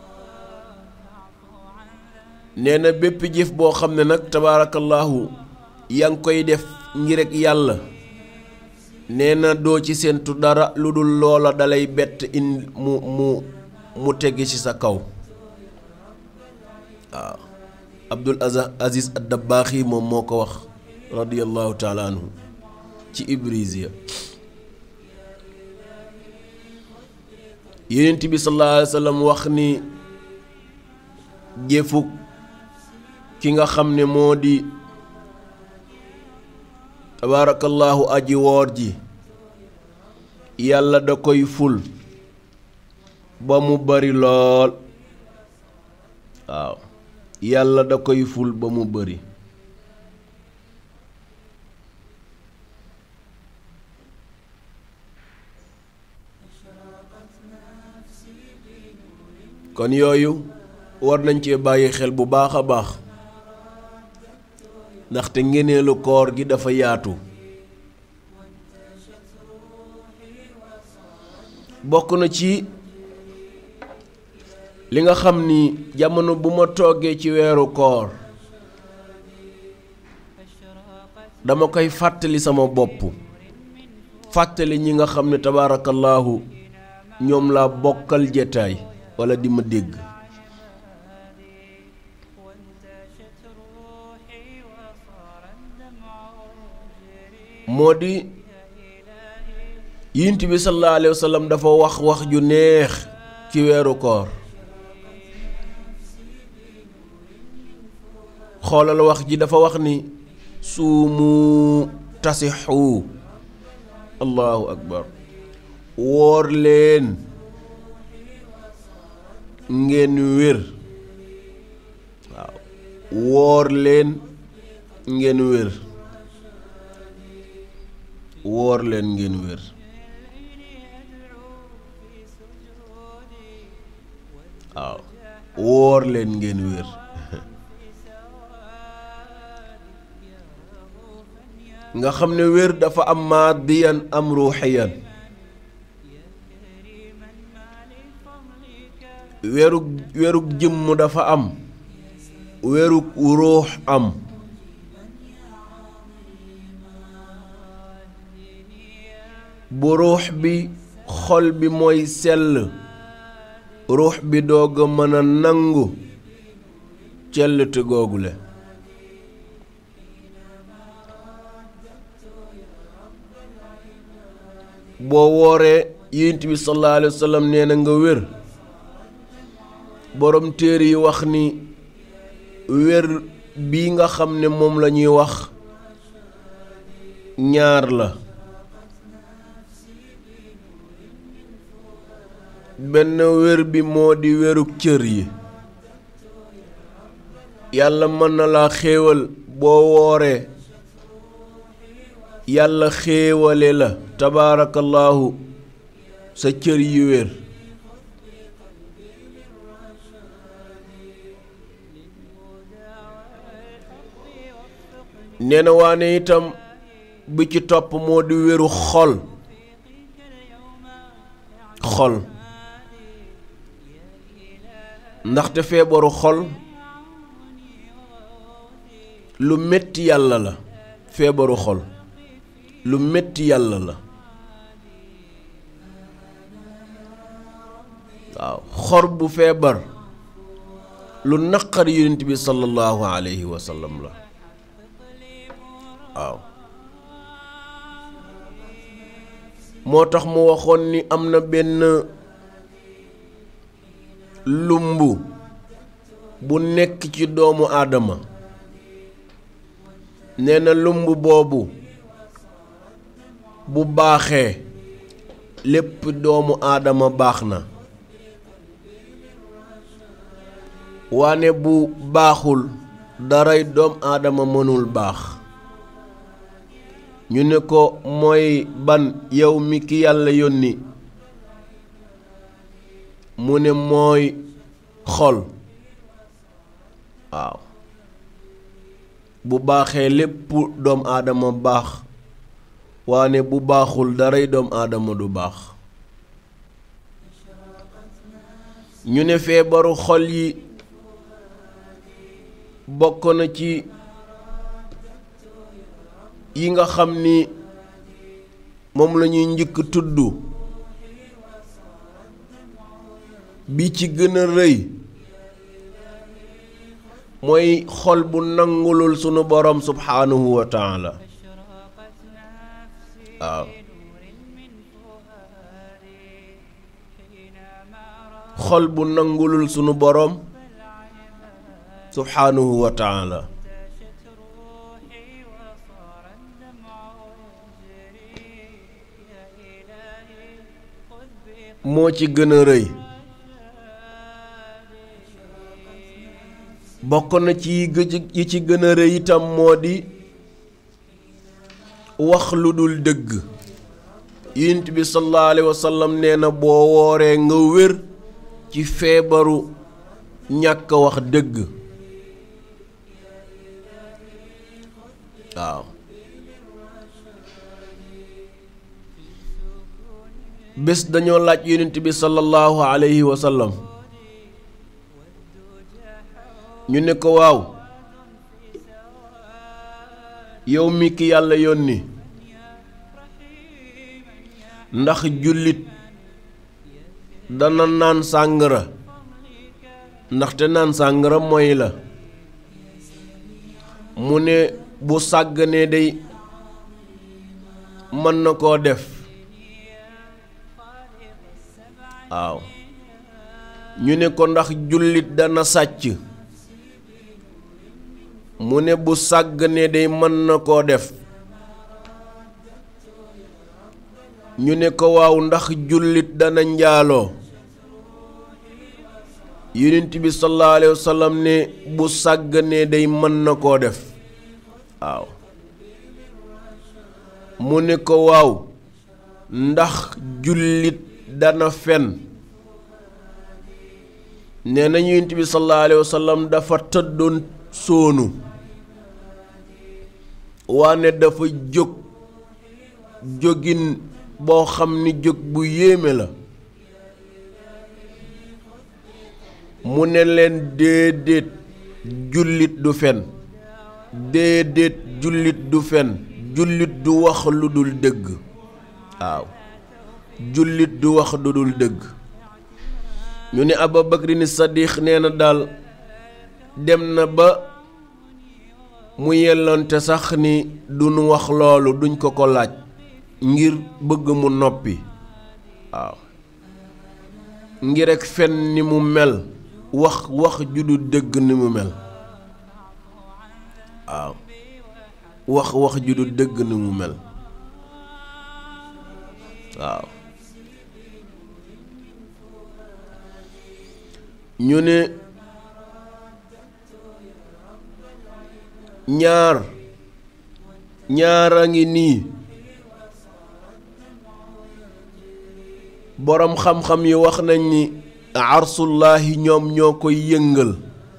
nee na bépp jëf boo xam ne nag tabaarakallaahu yaa ngi koy def ngir rek yàlla nee na doo ci séentu dara lu dul loola dalay bett in mu mu mu tegg ci sa kaw waaw Abdul Aziz ad-Dabbaax yi moom moo ko wax radiyallahu taala anhu ci Ibrisiya Yonent bi sallallahu alayhi wa sallam wax ni jëfuk ki nga xam ne moo di tabaarakallaahu aji woor ji yàlla da koy ful ba mu bari lool waaw yàlla da koy ful ba mu bari kon yooyu war nañ cee bàyyi xel bu baax a baax ndaxte ngeneelu koor gi dafa yaatu bokk na ci li nga xam ni jamono bu ma toogee ci weeru koor dama koy fàttali sama bopp fàttali ñi nga xam ne tabaarakallaahu ñoom laa bokkal jetaay walla di ma dégg moo di yonent bi sallallahu alayhi wa sallam dafa wax wax ju neex ci weeru koor xoolal wax ji dafa wax ni suumu tasixu allahu akbar woor leen ngeen wér waaw woor leen ngeen wér woor leen ngeen wér waaw woor leen ngeen wér nga xam ne wér dafa am maadiyan am ruuxiyan wérug wérug jëmm dafa am wérug ruux am bu ruux bi xol bi mooy sell ruux bi doog a mën a nangu cellte googule boo wooree yonent bi sallallahu alayhi wa sallam nee na nga wér borom téere yi wax ni wér bii nga xam ne moom la ñuy wax ñaar la benn wér bi moo di wérug cër yi yàlla mën na laa xéewal boo wooree yàlla xéewale la tabaarakallaahu sa cër yi wér nee na waane itam bi ci topp moo di wéru xol xol ndaxte feebaru xol lu metti yàlla la feebaru xol lu metti yàlla la waaw xor bu feebar lu naqar yonent bi sallallahu alayhi wa sallam la waaw moo tax mu waxoon ni am na benn lumb bu nekk ci doomu aadama nee na lumb boobu bu baaxee lépp doomu aadama baax na waane bu baaxul daray doom aadama mënul baax ñu ne ko mooy ban yow mi ki yàlla yónni mu ne mooy xol waaw bu baaxee lépp doom aadama baax waane bu baaxul daray doom aadama du baax ñu ne feebaru xol yi bokk na ci yi nga xam ni moom lañuy njëkk tudd bi ci gën a rëy mooy xol bu nangulul sunu borom subhaanahu wa taala waaw xol bu nangulul sunu borom subhaanahu wa taala moo ci gën a rëy bokk na ci yi ci gën a rëy itam moo di wax lu dul dëgg yonent bi sallallahu alayhi wa sallam nee na boo wooree nga wér ci feebaru ñàkk wax dëgg waaw bés dañoo laaj yonent bi sallallahu alayhi wa sallam ñu ne ko waaw yow mi ki yàlla yónni ndax jullit dana naan sàngara ndaxte naan sàngara mooy la mu ne bu sàgganee day mën na koo def waaw ñu ne ko ndax jullit dana sàcc mu ne bu sàgganee day mën na koo def ñu ne ko waaw ndax jullit dana njaaloo yonent bi sallallahu alayhi wa sallam ne bu sàgganee day mën na koo def waaw mu ne ko waaw ndax jullit dana fen nee na yonent bi sallallahu alayhi wa sallam dafa tëddoon sóonu waane dafa jóg jógin boo xam ni jóg bu yéeme la mu ne leen déedéet jullit du fen déedéet jullit du fen jullit du wax lu dul dëgg waaw jullit du wax lu dul dëgg ñu ne Abu Bakrin Sadiq nee na daal dem na ba mu yellonte sax ni duñu wax loolu duñ ko ko laaj ngir bëgg mu noppi waaw ngir rekk fen ni mu mel wax wax ju du dëgg ni mu mel waaw wax wax ju du dëgg ni mu mel waaw ñu ne ñaar ñaar a ngi nii boroom xam-xam yi wax nañ ni arsullaahi ñoom ñoo koy yëngal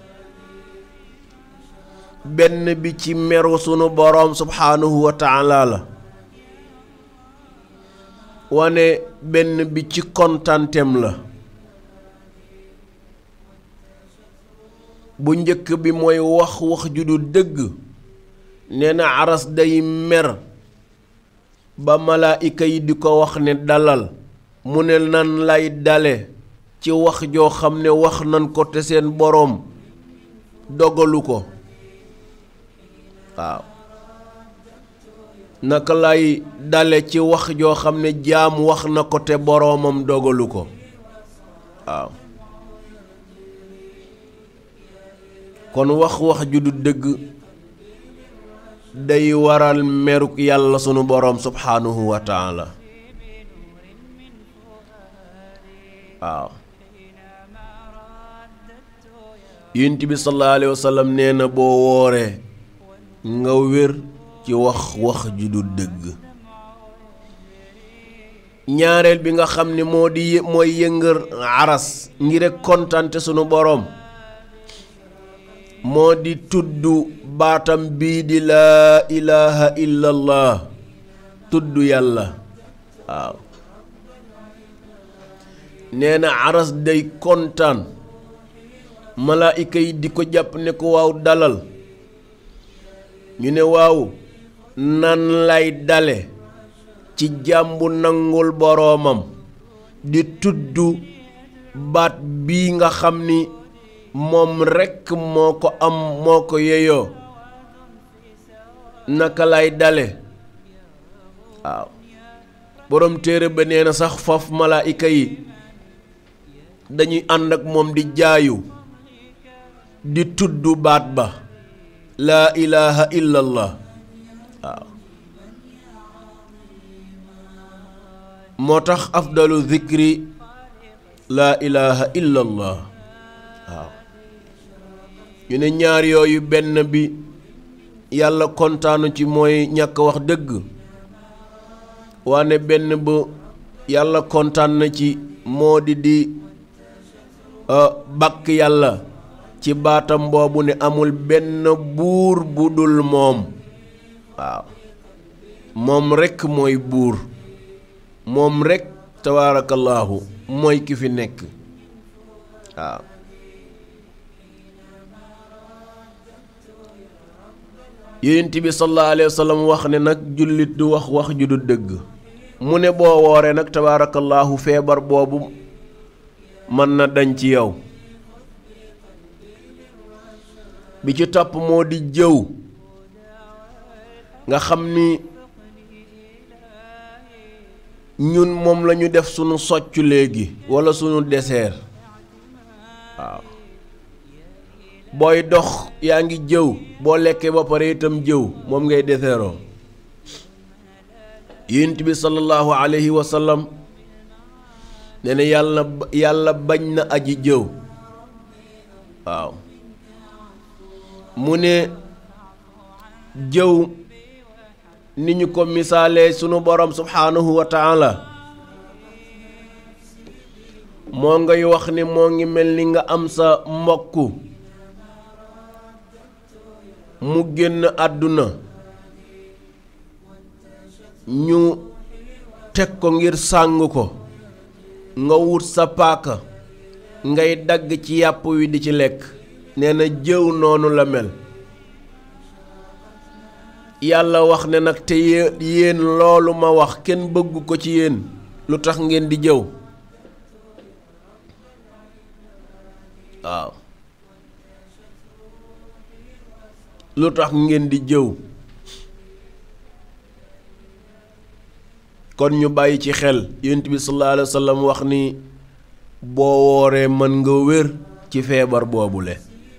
benn bi ci meru sunu boroom subhaanahu wa taala la wane benn bi ci kontantem la bu njëkk bi mooy wax wax ju du dëgg nee na aras day mer ba malaayika yi di ko wax ne dalal mu ne nan lay dale ci wax joo xam ne wax nan ko te seen boroom dogalu ko waaw naka lay dale ci wax joo xam ne jaam wax na ko te boroomam dogalu ko waaw kon wax wax ju du dëgg day waral meruk yàlla sunu boroom subhaanahu wa taala waaw yonent bi sallallahu alayhi wa sallam nee na boo wooree nga wér ci wax wax ju du dëgg ñaareel bi nga xam ne moo di mooy yëngër aras ngir rek kontante sunu boroom moo di tudd baatam bii di laa ilaha illallah tudd yàlla waaw nee na aras day kontaan malaayika yi di ko jàpp ne ko waaw dalal ñu ne waaw nan lay dale ci jàmbu nangul boroomam di tudd baat bii nga xam ni moom rekk moo ko am moo ko yeyoo naka lay dale waaw boroom téere ba nee na sax faf malaayika yi dañuy ànd ak moom di jaayu di tudd baat ba laa ilaha illallah waaw moo tax afdalu zikri laa ilaha illallah waaw ñu ne ñaar yooyu benn bi yàlla kontaanu ci mooy ñàkk wax dëgg waane benn bu yàlla kontaan na ci moo di di bàkk yàlla ci baatam boobu ne amul benn buur bu dul moom waaw moom rekk mooy buur moom rekk tabaarakallaahu mooy ki fi nekk waaw yonent bi sallallahu alayhi wa sallam wax ne nag jullit du wax wax ju du dëgg mu ne boo wooree nag tabaarakallaahu feebar boobu mën na dañ ci yow bi ci topp moo di jëw nga xam ni ñun moom lañu def sunu socc léegi walla sunu dessert waaw booy dox yaa ngi jëw boo lekkee ba pare itam jëw moom ngay deseeroo yonent bi sallallahu alayhi wa sallam nee na yàlla yàlla bañ na aji jëw waaw mu ne jëw ni ñu ko misaalee sunu borom subhaanahu wa taala moo ngay wax ni moo ngi mel ni nga am sa mbokk mu génn àdduna ñu teg ko ngir sàng ko nga wut sa paaka ngay dagg ci yàpp wi di ci lekk nee na jëw noonu la mel yàlla wax ne nag te yéen loolu ma wax kenn bëggu ko ci yéen lu tax ngeen di jëw waaw lu tax ngeen di jëw kon ñu bàyyi ci xel yonent bi sallallahu alayhi wa sallam wax ni boo wooree mën nga wér ci feebar boobule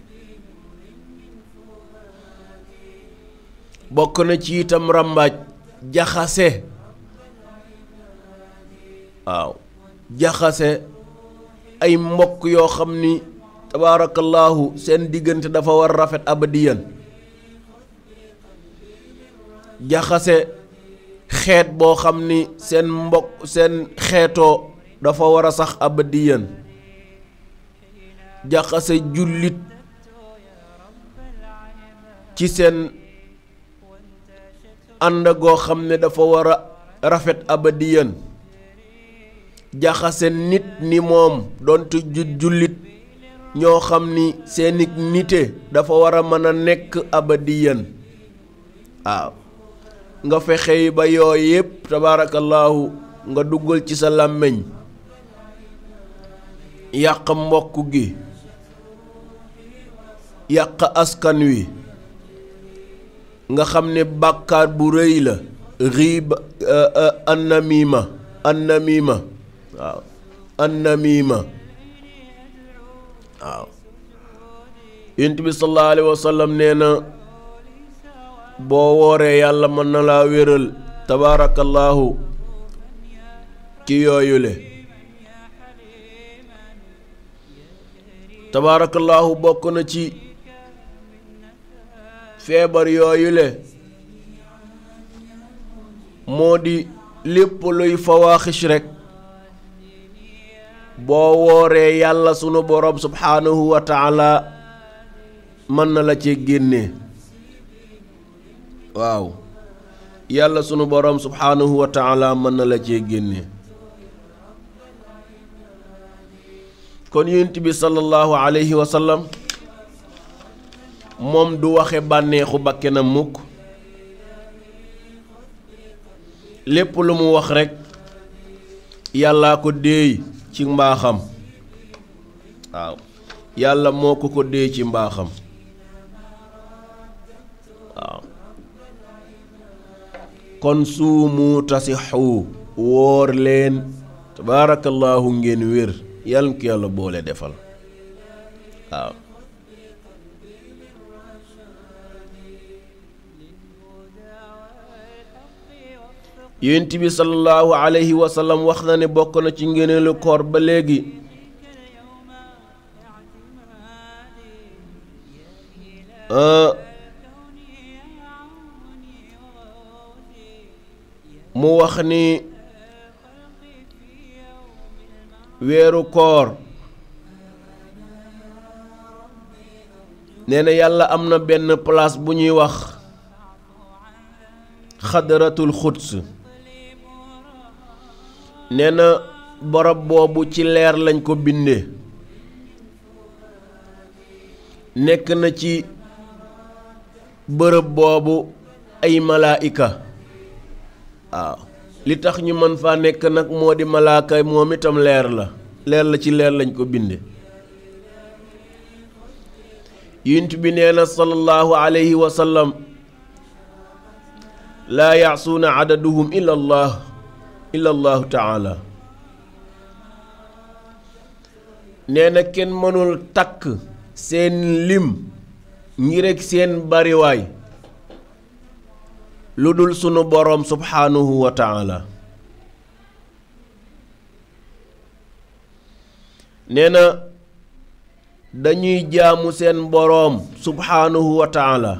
bokk na ci itam ràmbaaj jaxase waaw jaxase ay mbokk yoo xam ni tabaarakallaahu seen diggante dafa war rafet abadiyan jaxase xeet boo xam ni seen mbokk seen xeetoo dafa war a sax abadiyan jaxase jullit ci seen ànd goo xam ne dafa war a rafet abadiyan jaxase nit ni moom doonte ju jullit ñoo xam ni seeni nite dafa war a mën a nekk abadiyan waaw nga fexe ba yooyu yépp tabaarakallaahu nga duggal ci sa làmmiñ yàq mbokk gi yàq askan wi nga xam ne bàkkaar bu rëy la riib annamima annamima waaw annamima waaw yonent bi sallallahu alayhi wa sallam nee na boo wooree yàlla mën na laa wéral tabaarakallaahu ci yooyule tabaarakallaahu bokk na ci feebar yooyule moo di lépp luy fawaaxis rekk boo wooree yàlla sunu boroom subhaanahu wa taala mën na la ci génne waaw yàlla sunu boroom subhaanahu wa taala mën na la cee génne kon yonent bi sallallahu alayhi wa sallam moom du waxe bànneexu bakkenam mukk lépp lu mu wax rekk yàllaa ko déey ci mbaaxam waaw yàlla moo ko ko déey ci mbaaxam waaw kon suumu tasixu wóor leen tabaarakallaahu ngeen wér yàlla ko yàlla boole defal waaw yonent bi sallallahu alayhi wa sallam wax na ne bokk na ci ngëneelu koor ba léegi mu wax ni weeru koor nee na yàlla am na benn place bu ñuy wax xadaratul xuds nee na barab boobu ci leer lañ ko bindee nekk na ci bërëb boobu ay malaayika waaw li tax ñu mën faa nekk nag moo di malaaka moom itam leer la leer la ci leer lañ ko binde yunt bi nee na sallallahu alayhi wa sallam laa yaasuuna adaduhum illa allah illa allahu taala nee na kenn mënul takk seen lim ngir ak seen bariwaay lu dul sunu boroom subhaanahu wa taala nee na dañuy jaamu seen boroom subhaanahu wa taala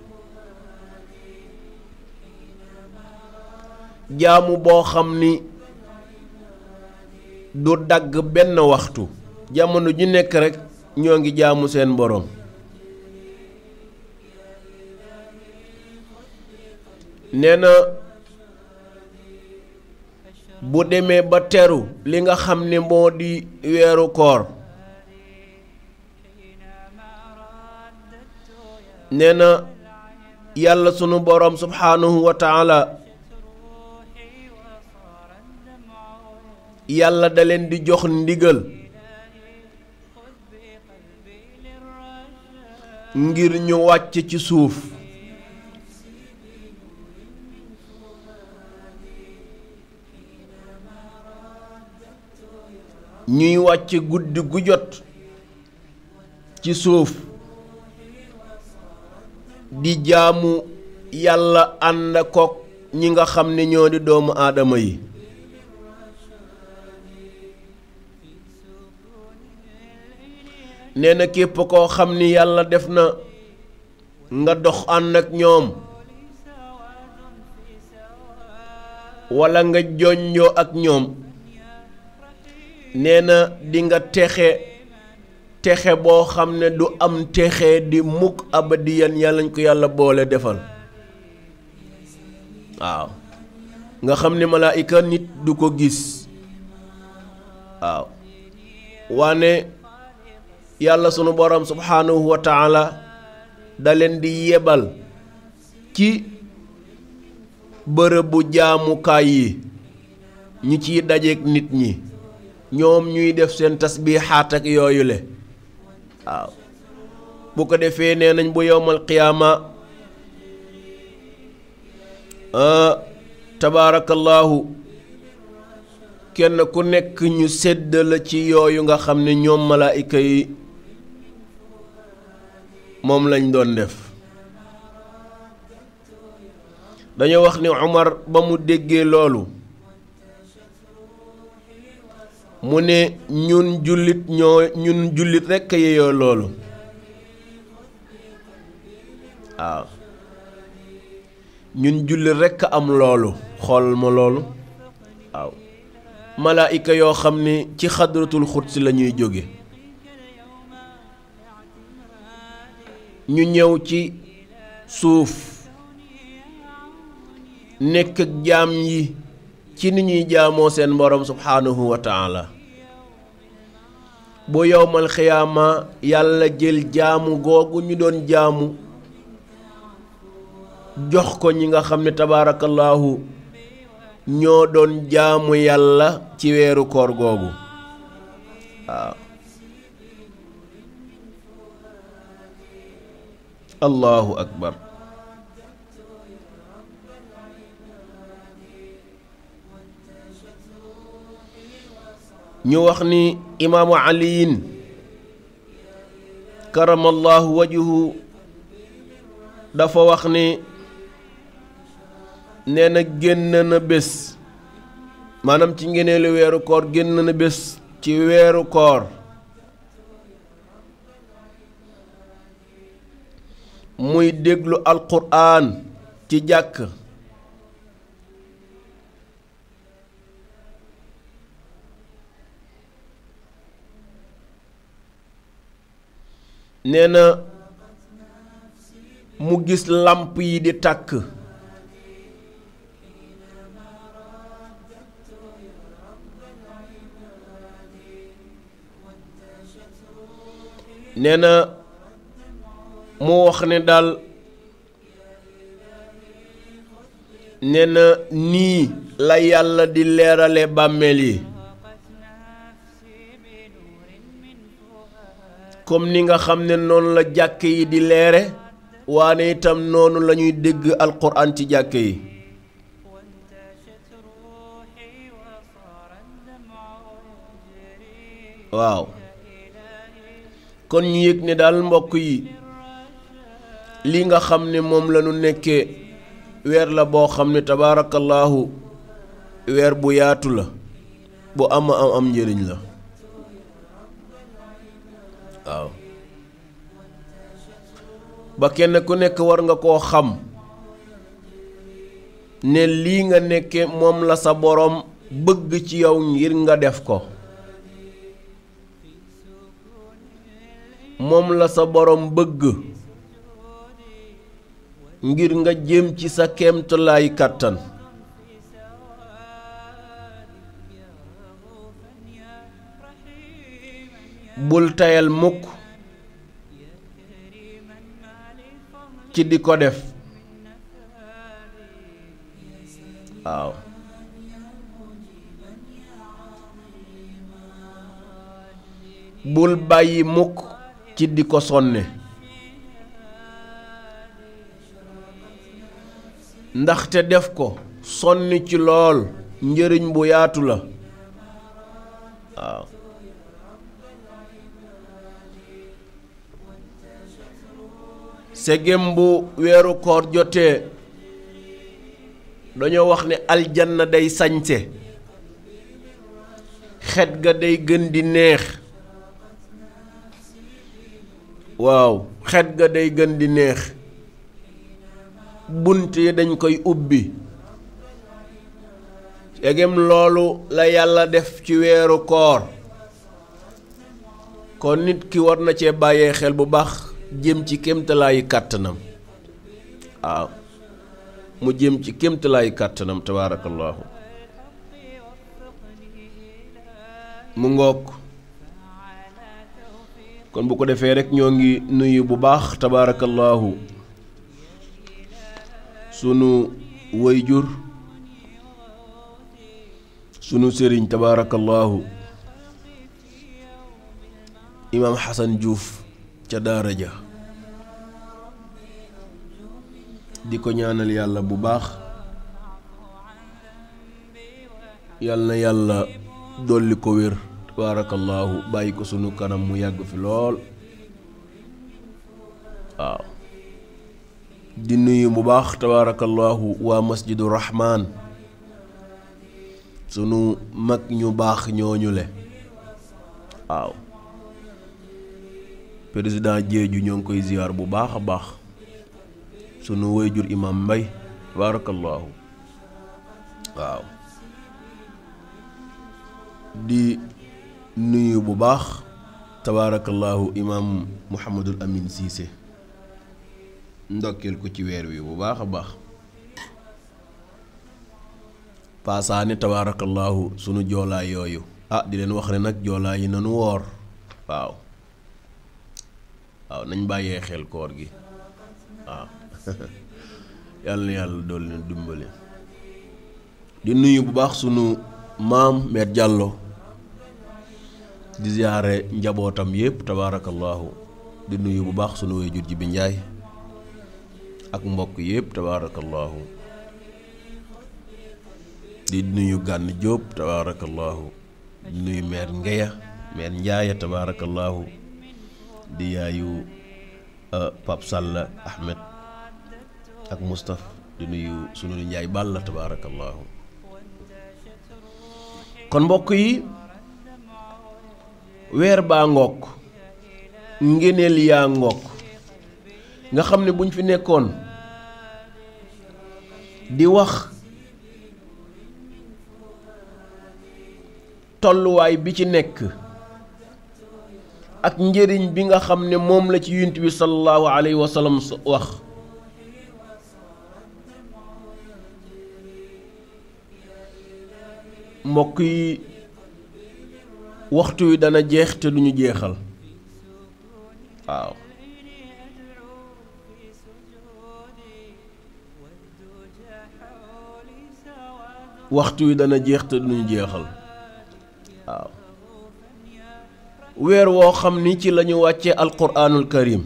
jaamu boo xam ni du dagg benn waxtu jamono ju nekk rekk ñoo ngi jaamu seen boroom nee na bu demee ba teru li nga xam ne moo di weeru koor nee na yàlla sunu boroom subhaanahu wa taala yàlla da leen di jox ndigal ngir ñu wàcc ci suuf ñuy wàcc guddi gu jot ci suuf di jaamu yàlla ànd kook ñi nga xam ne ñoo di doomu aadama yi nee na képp koo xam ni yàlla def na nga dox ànd ak ñoom walla nga joñjoo ak ñoom nee na di nga texe texe boo xam ne du am texe di mukk abadiyan yàlla ñu ko yàlla boole defal waaw nga xam ne malaayika nit du ko gis waaw waane yàlla sunu borom subhaanahu wa taala da leen di yebal ci bërëbu jaamukaay yi ñu ciy dajeek nit ñi ñoom ñuy def seen tasbiixaat ak yooyu le waaw bu ko defee nee nañ bu yowmal qiyaama tabaarakallaahu kenn ku nekk ñu sedd la ci yooyu nga xam ne ñoom malaayika yi moom lañ doon def dañoo wax ni Umar ba mu déggee loolu mu ne ñun jullit ñoo ñun jullit rekk yeyoo loolu waaw ñun jullit rekk am loolu xool ma loolu waaw malaayika yoo xam ne ci xadratul xudsi la ñuy jóge ñu ñëw ci suuf nekk ak jaam yi ci ni ñuy jaamoo seen borom subhaanahu wa taala bu yowmal xiyaama yàlla jël jaamu googu ñu doon jaamu jox ko ñi nga xam ne tabaarakallaahu ñoo doon jaamu yàlla ci weeru koor googu waaw allahu akbar ñu wax ni imaamu aliyin karamallahu wajuhu dafa wax ni nee na génn na bés maanaam ci ngeneelu weeru koor génn na bés ci weeru koor muy déglu alquran ci jàkk nee na mu gis làmp yi di tàkk nee na mu wax ne daal nee na nii la yàlla di leerale bàmmeel yi comme ni nga xam ne noonu la jàkk yi di leere waane itam noonu la ñuy dégg alquran ci jàkk yi waaw kon ñu yëg ne daal mbokk yi li nga xam ne moom la ñu nekkee weer la boo xam ne tabaarakallaahu weer bu yaatu la bu am am am njëriñ la waaw ba kenn ku nekk war nga koo xam ne lii nga nekke moom la sa boroom bëgg ci yow ngir nga def ko moom la sa boroom bëgg ngir nga jëm ci sa kéemtalaay kàttan bul tayal mukk ci di ko def waaw bul bàyyi mukk ci di ko sonne ndaxte def ko sonni ci lool njëriñ bu yaatu la waaw segem bu weeru koor jotee dañoo wax ne aljanna day sañse xet ga day gën di neex waaw xet ga day gën di neex bunt yi dañ koy ubbi segem loolu la yàlla def ci weeru koor kon nit ki war na cee bàyyee xel bu baax jëm ci kéemtalaayu kàttanam waaw mu jëm ci kéemtalaayu kàttanam tabaarakallaahu mu ngoog kon bu ko defee rek ñoo ngi nuyu bu baax tabaarakallaahu sunu wayjur sunu sëriñ tabaarakallaahu imaam Xasan Juuf ca daara ja di ko ñaanal yàlla bu baax yal na yàlla dolli ko wér tabaarakallaahu bàyyi ko sunu kanam mu yàgg fi lool waaw di nuyu bu baax tabaarakallaahu waa masjidu rahmaan sunu mag ñu baax ñooñu le waaw président Jeeju ñoo ngi koy ziyaar bu baax a baax sunu wayjur imam mbay tabaarakallaahu waaw di nuyu bu baax tabaarakallaahu imam muhammadul amin siise ndokkeel ko ci weer wi bu baax a baax paasaani tabaarakallaahu sunu joolaa yooyu ah di leen wax ne nag joolaa yi nanu woor waaw waaw nañ bàyyee xel koor gi waaw yàlla na yàlla dool leen dimbali di nuyu bu baax sunu maam meer jàllo di ziyaare njabootam yépp tabaarakallaahu di nuyu bu baax sunu waajur ji bi njaay ak mbokk yépp tabaarakallaahu di nuyu gànn jóob tabaarakallaahu di nuyu meer ngeya meer njaaya tabaarakallaahu di yaayu Pap Sall Ahmed ak Moustapha di nuyu sunu njaay bàll tabaarakallaahu kon mbokk yi weer baa ngook ngéneel yaa ngook nga xam ne buñ fi nekkoon di wax tolluwaay bi ci nekk ak njëriñ bi nga xam ne moom la ci yunt bi sallallahu alayhi wa sallam wax mbokk yi waxtu wi dana jeex te duñu jeexal waaw waxtu wi dana jeex te duñu jeexal waaw weer woo xam ni ci lañu wàccee alquraanul karim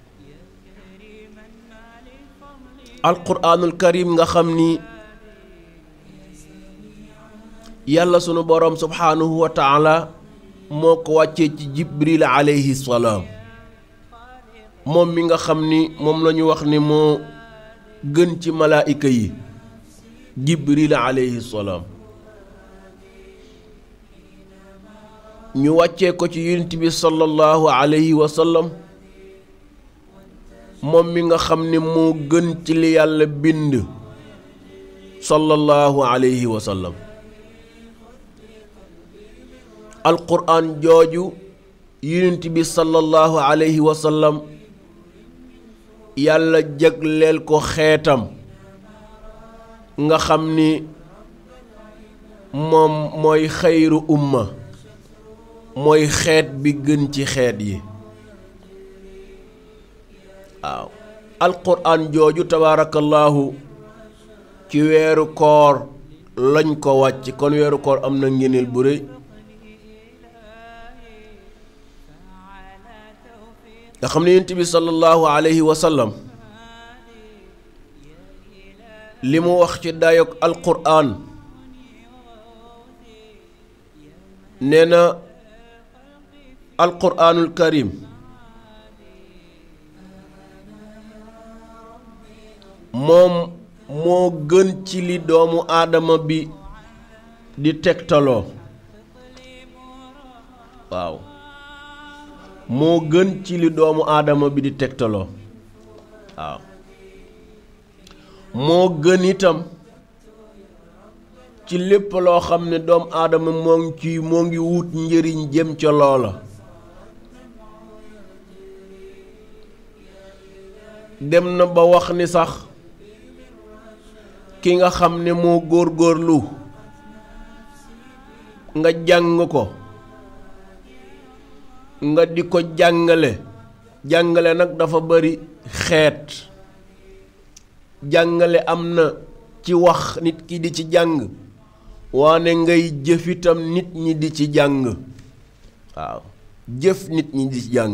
alquraanul karim nga xam ni yàlla sunu boroom subhaanahu wa taala moo ko wàccee ci jibril alayhi salaam moom mi nga xam ni moom la ñu wax ni moo gën ci malaayika yi jibril alayhi salaam ñu wàccee ko ci yonent bi sallallahu alayhi wa sallam moom mi nga xam ni moo gën ci li yàlla bind sallallahu alayhi wa sallam alquran jooju yonent bi sallallahu alayhi wa sallam yàlla jagleel ko xeetam nga xam ni moom mooy xayru umma mooy xeet bi gën ci xeet yi waaw alquran jooju tabaarakallaahu ci weeru koor lañ ko wàcc kon weeru koor am na ngéneel bu rëy nga xam ne yonent bi sallallahu alayhi wa sallam li mu wax ci dayoog alquran nee na alquranul karim moom moo gën ci li doomu aadama bi di tegtaloo waaw moo gën ci li doomu aadama bi di tegtaloo waaw moo gën itam ci lépp loo xam ne doomu aadama moo ngi ci moo ngi wut njëriñ jëm ca loola dem na ba wax ni sax ki nga xam ne moo góorgóorlu nga jàng ko nga di ko jàngale jàngale nag dafa bari xeet jàngale am na ci wax nit ki di ci jàng waane ngay jëf itam nit ñi di ci jàng waaw jëf nit ñi di ci jàng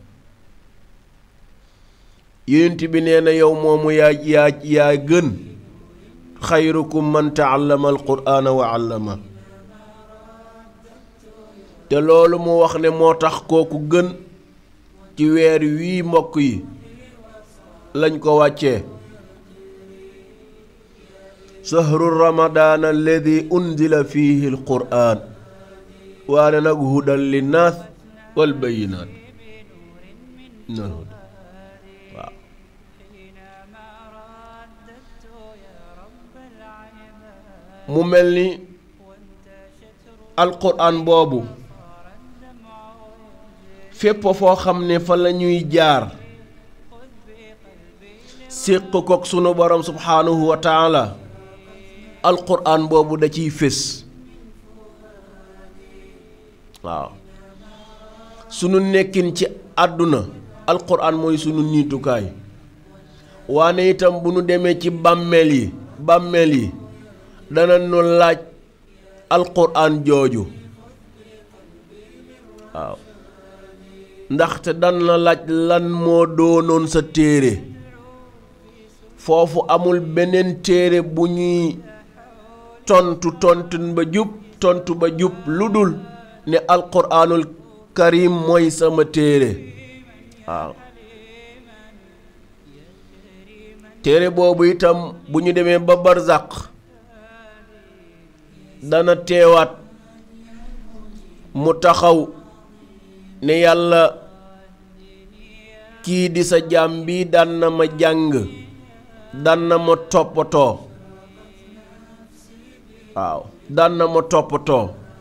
yonent bi nee na yow moomu yaa yaa yaa gën xayrukum man taallama alquraana wa allama te loolu mu wax ne moo tax kooku gën ci weer wii mbokk yi lañ ko wàccee sahru ramadaan alladi unzila fihi alquraan waane nag hudan linnaas wal bayinaat waaw mu mel ni alquraan boobu fépp foo xam ne fa la ñuy jaar séq kook sunu borom subhaanahu wa taala alquraan boobu da ciy fés waaw sunu nekkin ci àdduna alquraan mooy sunu niitukaay waane itam bu nu demee ci bàmmeel yi bàmmeel yi dana nu laaj alquraan jooju waaw ndaxte dan la laaj lan moo doonoon sa téere foofu amul beneen téere bu ñuy tontu tontun ba jub tontu ba jub lu dul ne alquraanul karim mooy sama téere waaw téere boobu itam bu ñu demee ba barzaq dana teewaat mu taxaw ne yàlla kii di sa jaam bi daan na ma jàng daan na ma toppatoo waaw daan na ma toppatoo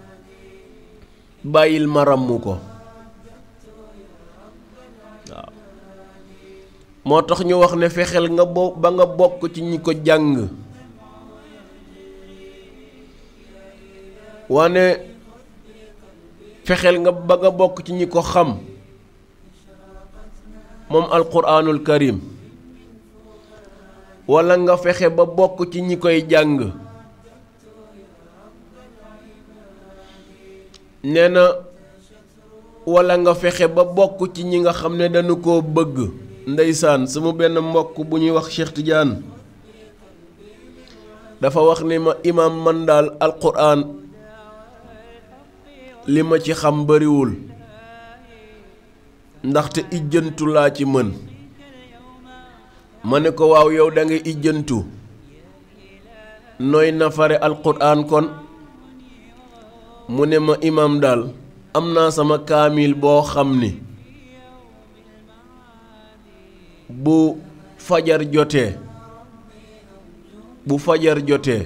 bàyyil ma ràmm ko waaw moo tax ñu wax ne fexeel nga bo ba nga bokk ci ñi ko jàng wane fexeel nga ba nga bokk ci ñi ko xam moom alquraanul karim walla nga fexe ba bokk ci ñi koy jàng nee na walla nga fexe ba bokk ci ñi nga xam ne dañu koo bëgg ndeysaan sama benn mbokk bu ñuy wax Cheikh Tidiane dafa wax ni ma imaam man daal alquran li ma ci xam bariwul ndaxte ijjantu laa ci mën ma ne ko waaw yow da nga ijjantu nooy nafare alquran kon mu ne ma imam daal am naa sama kaamil boo xam ni bu fajar jotee bu fajar jotee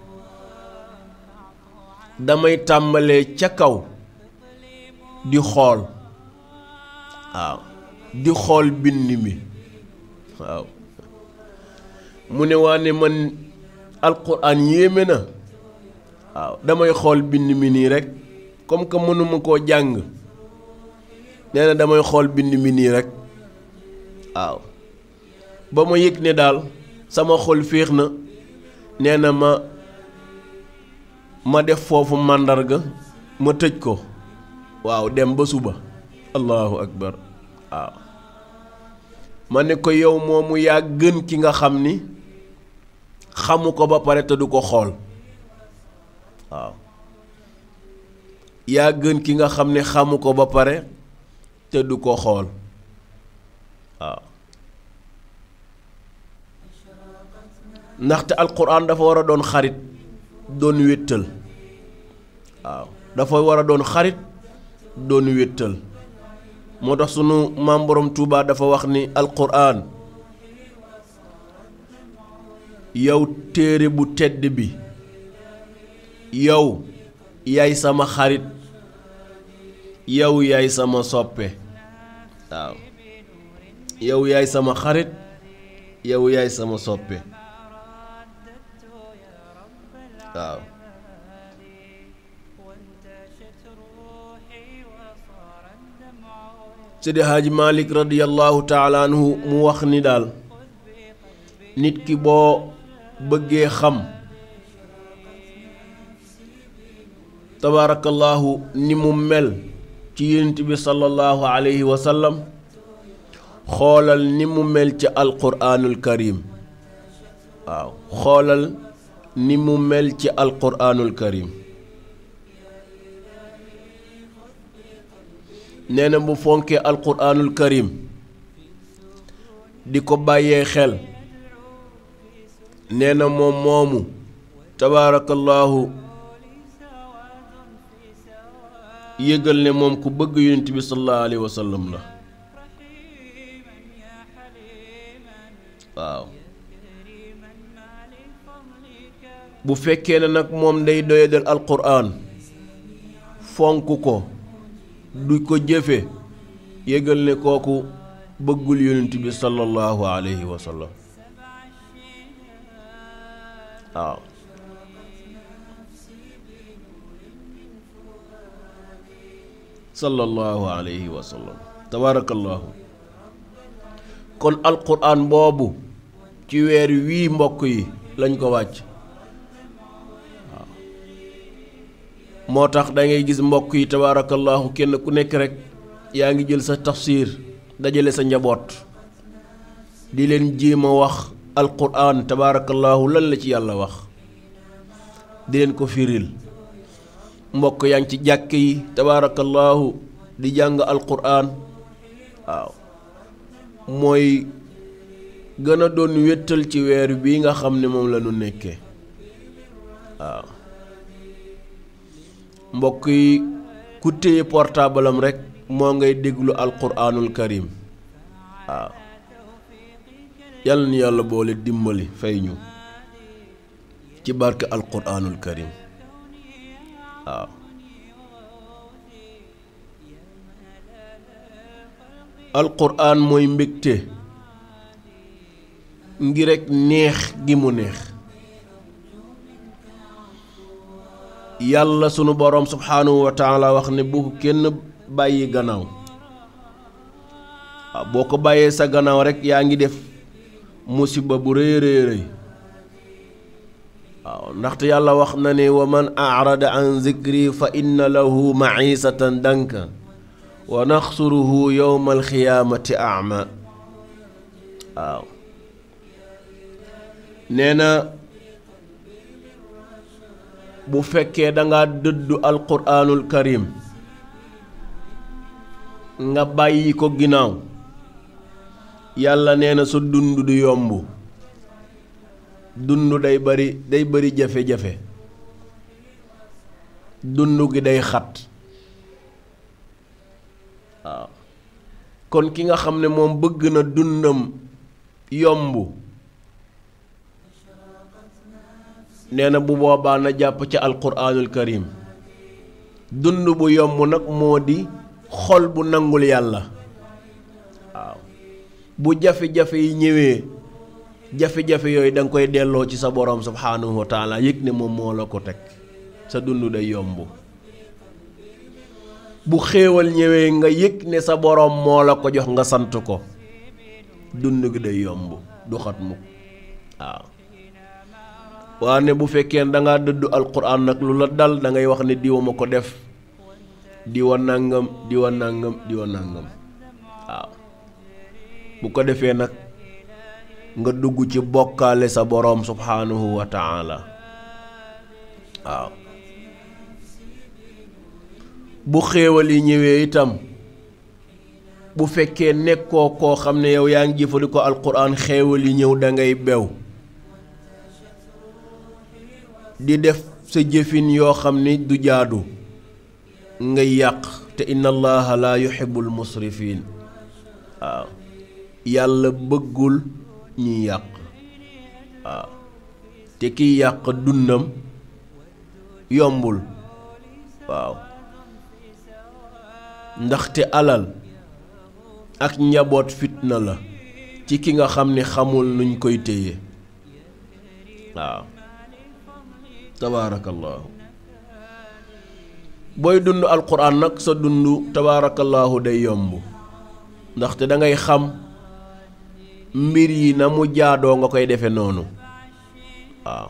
damay tàmbalee ca kaw di xool waaw di xool bind mi waaw mu ne waa ne man alquran yéeme na waaw damay xool bind mi nii rek comme que mënuma koo jàng nee na damay xool bind mi nii rek waaw ba ma yëg ne daal sama xol féex na nee na ma ma def foofu màndarga ma tëj ko waaw dem ba suba allahu akbar waaw ma ne ko yow moomu yaa gën ki nga xam ni xamu ko ba pare te du ko xool waaw yaa gën ki nga xam ne xamu ko ba pare te du ko xool waaw ndaxte alquran dafa war a doon xarit doon wéttal waaw dafa war a doon xarit doon wéttal moo tax sunu maam borom Tuubaa dafa wax ni alquran yow téere bu tedd bi yow yaay sama xarit yow yaay sama soppe waaw yow yaay sama xarit yow yaay sama soppe waaw Seydi Haaji Malik radiyallahu taala anhu mu wax ni daal nit ki boo bëggee xam tabaarakallaahu ni mu mel ci yonent bi sallallahu alayhi wa sallam xoolal ni mu mel ci alquraanul karim waaw xoolal ni mu mel ci alquraanul karim nee na bu fonkee alquraanul karim di ko bàyyee xel nee na moom moomu tabaarakallaahu yëgal ne moom ku bëgg yonent bi sallallahu alayhi wa sallam la waaw bu fekkee ne nag moom day doyadal alquran fonk ko du ko jëfe yëgal ne kooku bëggul yonent bi sallallahu alayhi wa sallam waaw sallallahu alayhi wa sallam tabaarakallaahu kon alquran boobu ci weer wii mbokk yi lañ ko wàcc waaw moo tax da ngay gis mbokk yi tabaarakallaahu kenn ku nekk rek yaa ngi jël sa tafsir dajale sa njaboot di leen jéem a wax alquran tabaarakallaahu lan la ci yàlla wax di leen ko firil mbokk yaa ngi ci jàkk yi tabaarakallaahu di jàng alquran waaw mooy gën a doon wéttal ci weer bii nga xam ne moom la ñu nekkee waaw mbokk yi ku téye portable am rek moo ngay déglu alquranul karim waaw yàlla na yàlla boole dimbali fay ñu ci barke alquranul karim waaw alquran mooy mbégte ngir rekk neex gi mu neex yàlla sunu boroom subhaanahu wa taala wax ne bu kenn bàyyi gannaaw waaw boo ko bàyyee sa gannaaw rekk yaa ngi def musiba bu rëy rëy rëy waaw ndaxte yàlla wax na ne wa man arada an zikri fa inna lahu maisatan danka wa naxsuruhu yowma alxiyaamati ama waaw nee na bu fekkee danga dëddu alquraanul karim nga bàyyi ko ginnaaw yàlla nee na sa dund du yomb dund day bari day bari jafe-jafe dund gi day xat waaw kon ki nga xam ne moom bëgg na dundam yomb nee na bu boobaa na jàpp ca alquraanul karim dund bu yomb nag moo di xol bu nangul yàlla waaw bu jafe-jafe yi ñëwee jafe-jafe yooyu da nga koy delloo ci sa borom subhaanahu wa taala yëg ne moom moo la ko teg sa dund day yomb bu xéewal ñëwee nga yëg ne sa borom moo la ko jox nga sant ko dund gi day yomb du xat mukk waaw waane bu fekkee da ngaa dëddu alquran nag lu la dal da ngay wax ne diwa ma ko def diwa nàngam diwa nàngam diwa nàngam waaw bu ko defee nag nga dugg ci bokkaale sa boroom subhaanahu wa taala waaw bu xéewal yi ñëwee itam bu fekkee nekkoo koo xam ne yow yaa ngi jëfandikoo alquran xéewal yi ñëw da ngay bew di def sa jëfin yoo xam ni du jaadu ngay yàq te inna allaha la yuhibbul musrifin waaw yàlla bëggul ñuy yàq waaw te kiy yàq dundam yombul waaw ndaxte alal ak njaboot fitna la ci ki nga xam ni xamul nuñ koy téye waaw tabaarakallaahu booy dund alquran nag sa dund tabaarakallaahu day yomb ndaxte da ngay xam mbir yi na mu jaadoo nga koy defe noonu waaw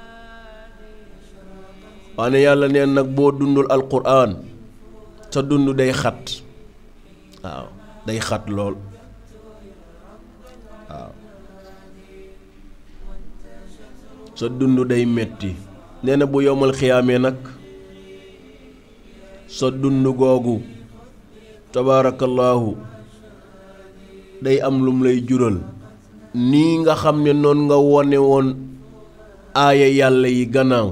waane yàlla neen nag boo dundul alquran sa dund day xat waaw day xat lool waaw sa dund day metti nee na bu yomal xiyaamee nag sa dund googu tabaarakallaahu day am lum lay jural nii nga xam ne noon nga wone woon aaya yàlla yi gannaaw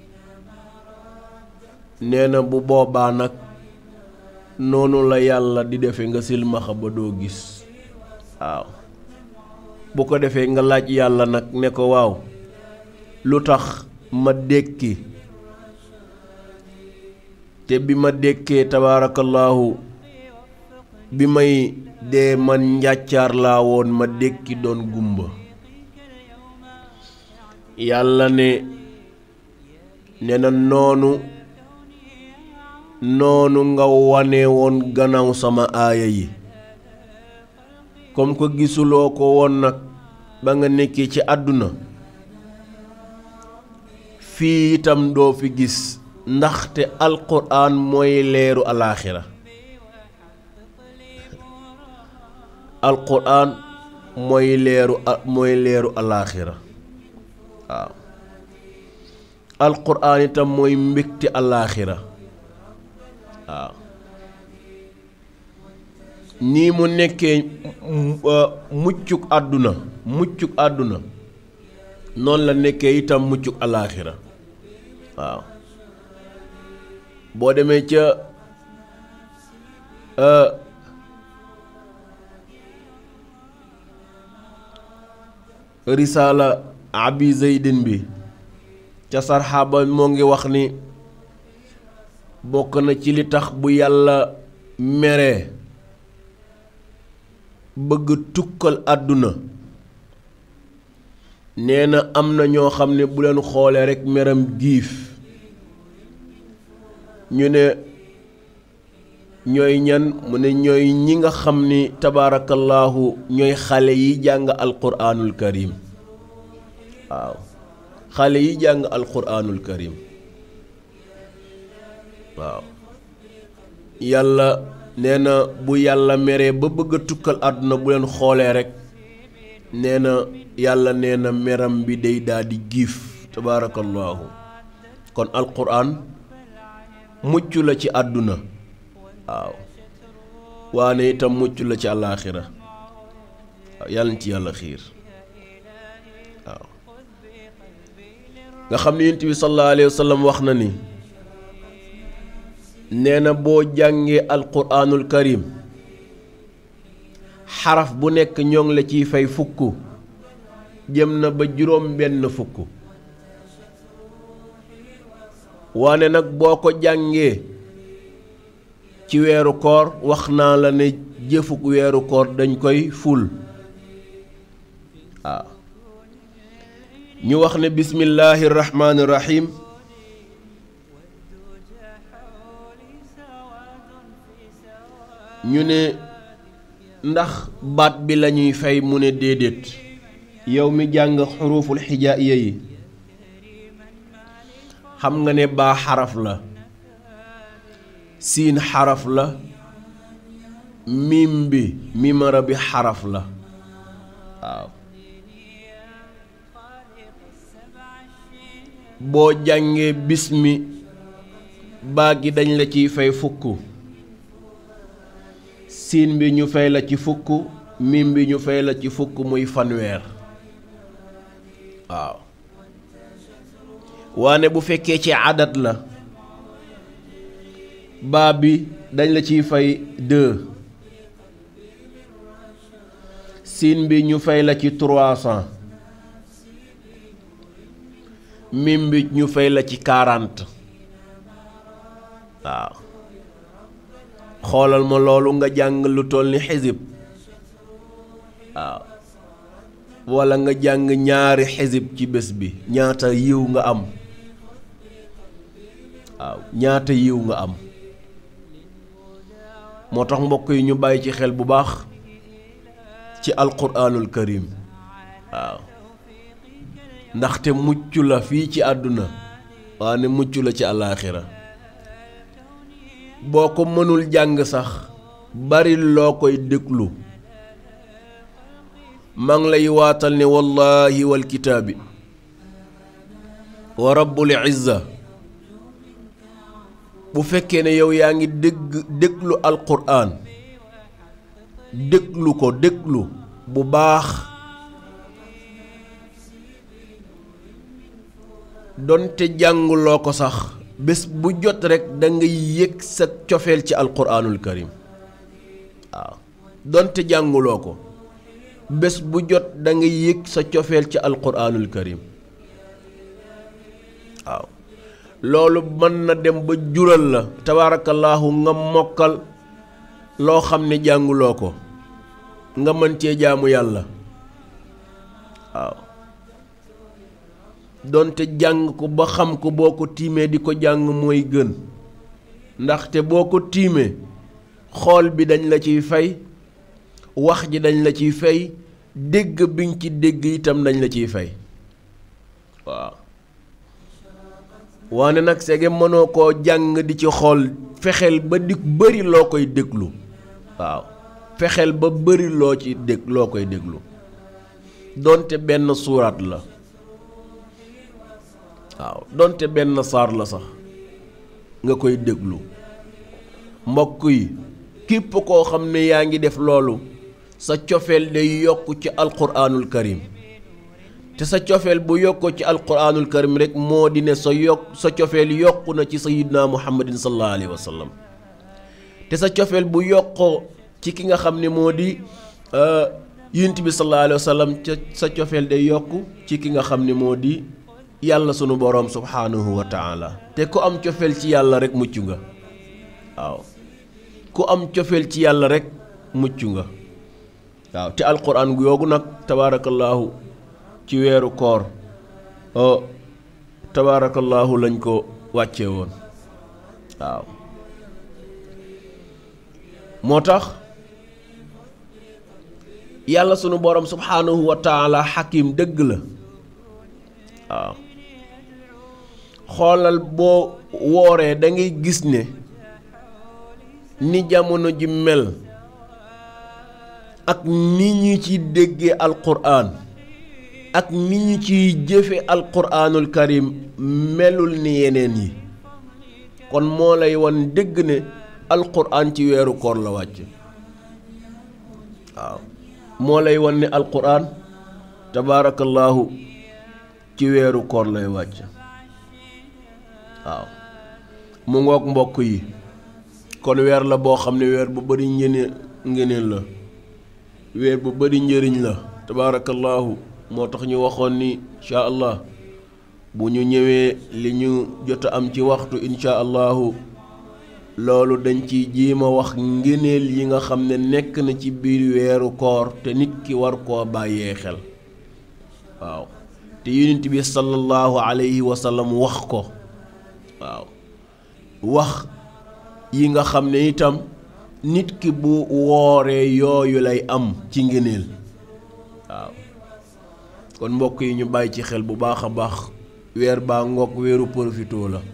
nee na bu boobaa nag noonu la yàlla di defe nga silmaxa ba doo gis waaw bu ko defee nga laaj yàlla nag ne ko waaw lu tax ma dékki te bi ma dékkee tabaarakallaahu bi may dee man njàccaar laa woon ma dékki doon gumba yàlla ne ne na noonu noonu nga wane woon gannaaw sama aaya yi comme ko gisuloo ko woon nag ba nga nekkee ci àdduna fii itam doo fi gis ndaxte alquran mooy leeru alaaxira alquran mooy leeru mooy leeru alaaxira waaw alquran itam mooy mbégte alaaxira waaw nii mu nekkee muccuk àdduna muccuk àdduna noonu la nekkee itam muccuk alaaxira waaw boo demee ca risaala abi zeydin bi ca sarxaaba moo ngi wax ni bokk na ci li tax bu yàlla meree bëgg tukkal àdduna nee na am na ñoo xam ne bu leen xoolee rekk meram giif ñu ne ñooy ñan mu ne ñooy ñi nga xam ni tabaarakallaahu ñooy xale yi jàng alquraanul karim waaw xale yi jàng alquraanul karim waaw yàlla nee na bu yàlla meree ba bëgg a tukkal àdduna bu leen xoolee rekk nee na yàlla nee na meram bi day daal di giif tabaarakallaahu kon alquran mucc la ci àdduna waaw waane itam mucc la ci àllaaxira waaw yàlla na ci yàlla xiir waaw nga xam ne yonent bi sallallahu alayhi wa sallam wax na ni nee na boo jàngee alquraanul karim xaraf bu nekk ñoo ngi la ciy fay fukk jëm na ba juróom benn fukk waane nag boo ko jàngee ci weeru koor wax naa la ne jëfuk weeru koor dañ koy ful waaw ñu wax ne bismillaahi rahmaani rahim ñu ne ndax baat bi lañuy fay mu ne déedéet yow mi jàng xuruful xijaaiya yi xam nga ne baa xaraf la siin xaraf la mim bi mimara bi xaraf la waaw boo jàngee bismi baa gi dañ la ciy fay fukk siin bi ñu fay la ci fukk mim bi ñu fay la ci fukk muy fanweer waaw waane bu fekkee ci adat la baa bi dañ la ciy fay deux siin bi ñu fay la ci trois cent mim bi ñu fay la ci quarante waaw xoolal ma loolu nga jàng lu toll ni xisib waaw walla nga jàng ñaari xisib ci bés bi ñaata yiw nga am waaw ñaata yiw nga am moo tax mbokk yi ñu bàyyi ci xel bu baax ci alquraanul karim waaw ndaxte mucc la fii ci àdduna waane mucc la ci àllaaxira boo ko mënul jàng sax bari loo koy déglu maa ngi lay waatal ne wallaahi wal kitaabi wa rabbul izza bu fekkee ne yow yaa ngi dégg déglu alquraan déglu ko déglu bu baax donte jànguloo ko sax bés bu jot rekk da ngay yëg sa cofeel ci alquraanul karim waaw donte jànguloo ko bés bu jot da ngay yëg sa cofeel ci alquraanul karim waaw loolu mën na dem ba jural la tabaarakallaahu nga mokkal loo xam ne jànguloo ko nga mën cee jaamu yàlla waaw donte jàng ko ba xam ko boo ko tiimee di ko jàng mooy gën ndaxte boo ko tiimee xool bi dañ la ciy fay wax ji dañ la ciy fay dégg biñ ci dégg itam dañ la ciy fay waaw waane nag sege mënoo koo jàng di ci xool fexeel ba di bëri loo koy déglu waaw fexeel ba bëri loo ci dég loo koy déglu donte benn suuraat la waaw donte benn saar la sax nga koy déglu mbokk yi képp koo xam ne yaa ngi def loolu sa cofeel day yokk ci alquraanul karim te sa cofeel bu yokkoo ci alquraanul karim rek moo di ne sa yokk sa cofeel yokku na ci sayidna muhammadin sallallahu alayhi wa sallam te sa cofeel bu yokkoo ci ki nga xam ne moo di yunt bi sallallahu alayhi wa sallam ca sa cofeel day yokk ci ki nga xam ne moo di yàlla sunu boroom subhaanahu wa taala te ku am cofeel ci yàlla rek mucc nga waaw ku am cofeel ci yàlla rek mucc nga waaw te alquran gu yoogu nag tabaarakallaahu ci weeru koor tabaarakallaahu lañ ko wàcce woon waaw moo tax yàlla sunu boroom subhaanahu wa taala xakim dëgg la waaw xoolal boo wooree da ngay gis ne ni jamono ji mel ak ni ñu ci déggee alquran ak ni ñu ciy jëfe alquranul karim melul ni yeneen yi kon moo lay wan dégg ne alquran ci weeru koor la wàcc waaw moo lay wan ne alquran tabaarakallaahu ci weeru koor lay wàcc waaw mu ngoog mbokk yi kon weer la boo xam ne weer bu bari ngëneel ngëneel la weer bu bari njëriñ la tabaarakallaahu moo tax ñu waxoon ni incha allah bu ñu ñëwee li ñu jot a am ci waxtu incha allahu loolu dañ ci jiima wax ngëneel yi nga xam ne nekk na ci biir weeru koor te nit ki war koo bàyyee xel waaw te yonent bi sallallahu alayhi wa sallam wax ko waaw wax yi nga xam ne itam nit ki bu wooree yooyu lay am ci ngëneel waaw kon mbokk yi ñu bàyyi ci xel bu baax a baax weer baa ngoog weeru profitoo la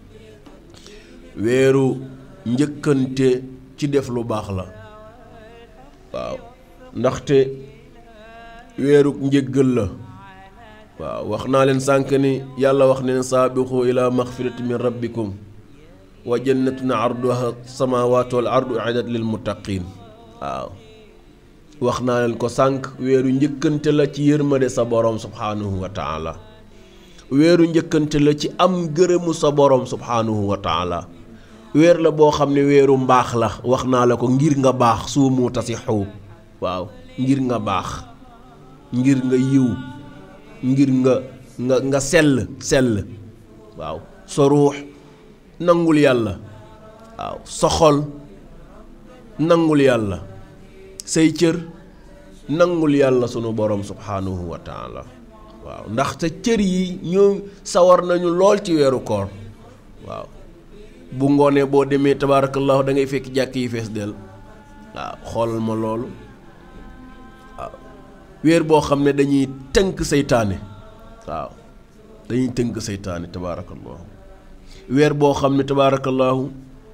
weeru njëkkante ci def lu baax la waaw ndaxte weeru njëggal la waaw wax naa leen sànq ni yàlla wax ne saabixu ila maxfirati min rabbikum wa jannatun arduha samawatu wal ardu uiddat lil muttaqin waaw wax naa leen ko sànq weeru njëkkante la ci yërmande sa borom subhaanahu wa taala weeru njëkkante la ci am gërëmu sa borom subhaanahu wa taala weer la boo xam ne weeru mbaax la wax naa la ko ngir nga baax suumu tasixu waaw ngir nga baax ngir nga yiw ngir nga nga nga sell sell waaw sa ruux nangul yàlla waaw sa xol nangul yàlla say cër nangul yàlla sunu borom subhaanahu wa taala waaw ndaxte cër yi ñoo sawar nañu lool ci weeru koor waaw bu ngoonee boo demee tabaarakallahu da ngay fekk jàkk yi fees del waaw xoolal ma loolu waaw weer boo xam ne dañuy tënk seytaane waaw dañuy tënk seytaane tabaarakallahu weer boo xam ne tabaarakallahu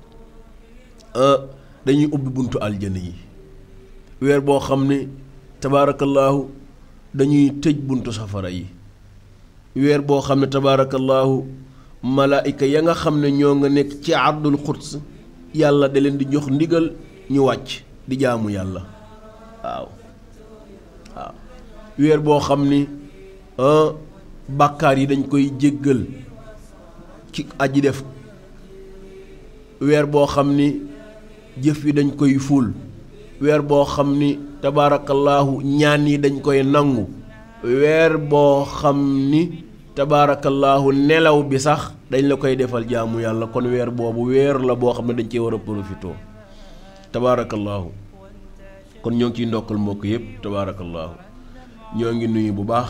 dañuy ubbi buntu aljana yi weer boo xam ne tabaarakallahu dañuy tëj buntu safara yi weer boo xam ne tabaarakallahu malaayika ya nga xam ne ñoo nga nekk ci ardul xuds yàlla da leen di jox ndigal ñu wàcc di jaamu yàlla waaw waaw weer boo xam ni bàkkaar yi dañ koy jéggal ci aji def weer boo xam ni jëf yi dañ koy ful weer boo xam ni tabaarakallaahu ñaan yi dañ koy nangu weer boo xam ni tabaarakallaahu nelaw bi sax dañ la koy defal jaamu yàlla kon weer boobu weer la boo xam ne dañ cee war a profitoo tabaarakallaahu kon ñoo ngi ciy ndokkal mbokk yëpp tabaarakallaahu ñoo ngi nuyu bu baax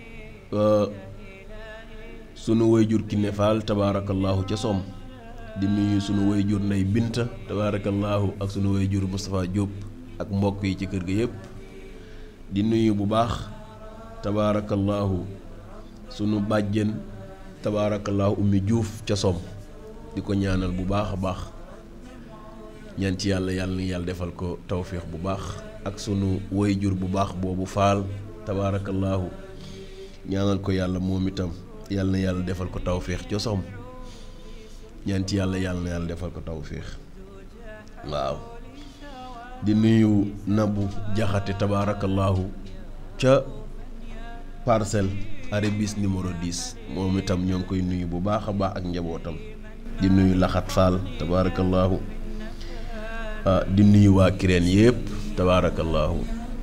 sunu wayjur Kiné Fall tabaarakallaahu ca som di nuyu sunu wayjur Ndey Binta tabaarakallaahu ak sunu wayjur Moustapha Diop ak mbokk yi ci kër ga yëpp di nuyu bu baax tabaarakallaahu sunu bàjjen tabaarakallaahu ummi juuf ca som di ko ñaanal bu baax a baax ñaan ci yàlla yàlla na yàlla defal ko tawféex bu baax ak sunu wayjur bu baax boobu faal tabaarakallaahu ñaanal ko yàlla moom itam yàlla na yàlla defal ko tawféex ca som ñaan ci yàlla yàlla na yàlla defal ko tawféex waaw di nuyu nabu jaxate tabaarakallaahu ca parcelle arébis numéro 10 moom itam ñoo ngi koy nuyu bu baax a baax ak njabootam di nuyu laxat faal tabaarakallaahu di nuyu waa kireen yëpp tabaarakallaahu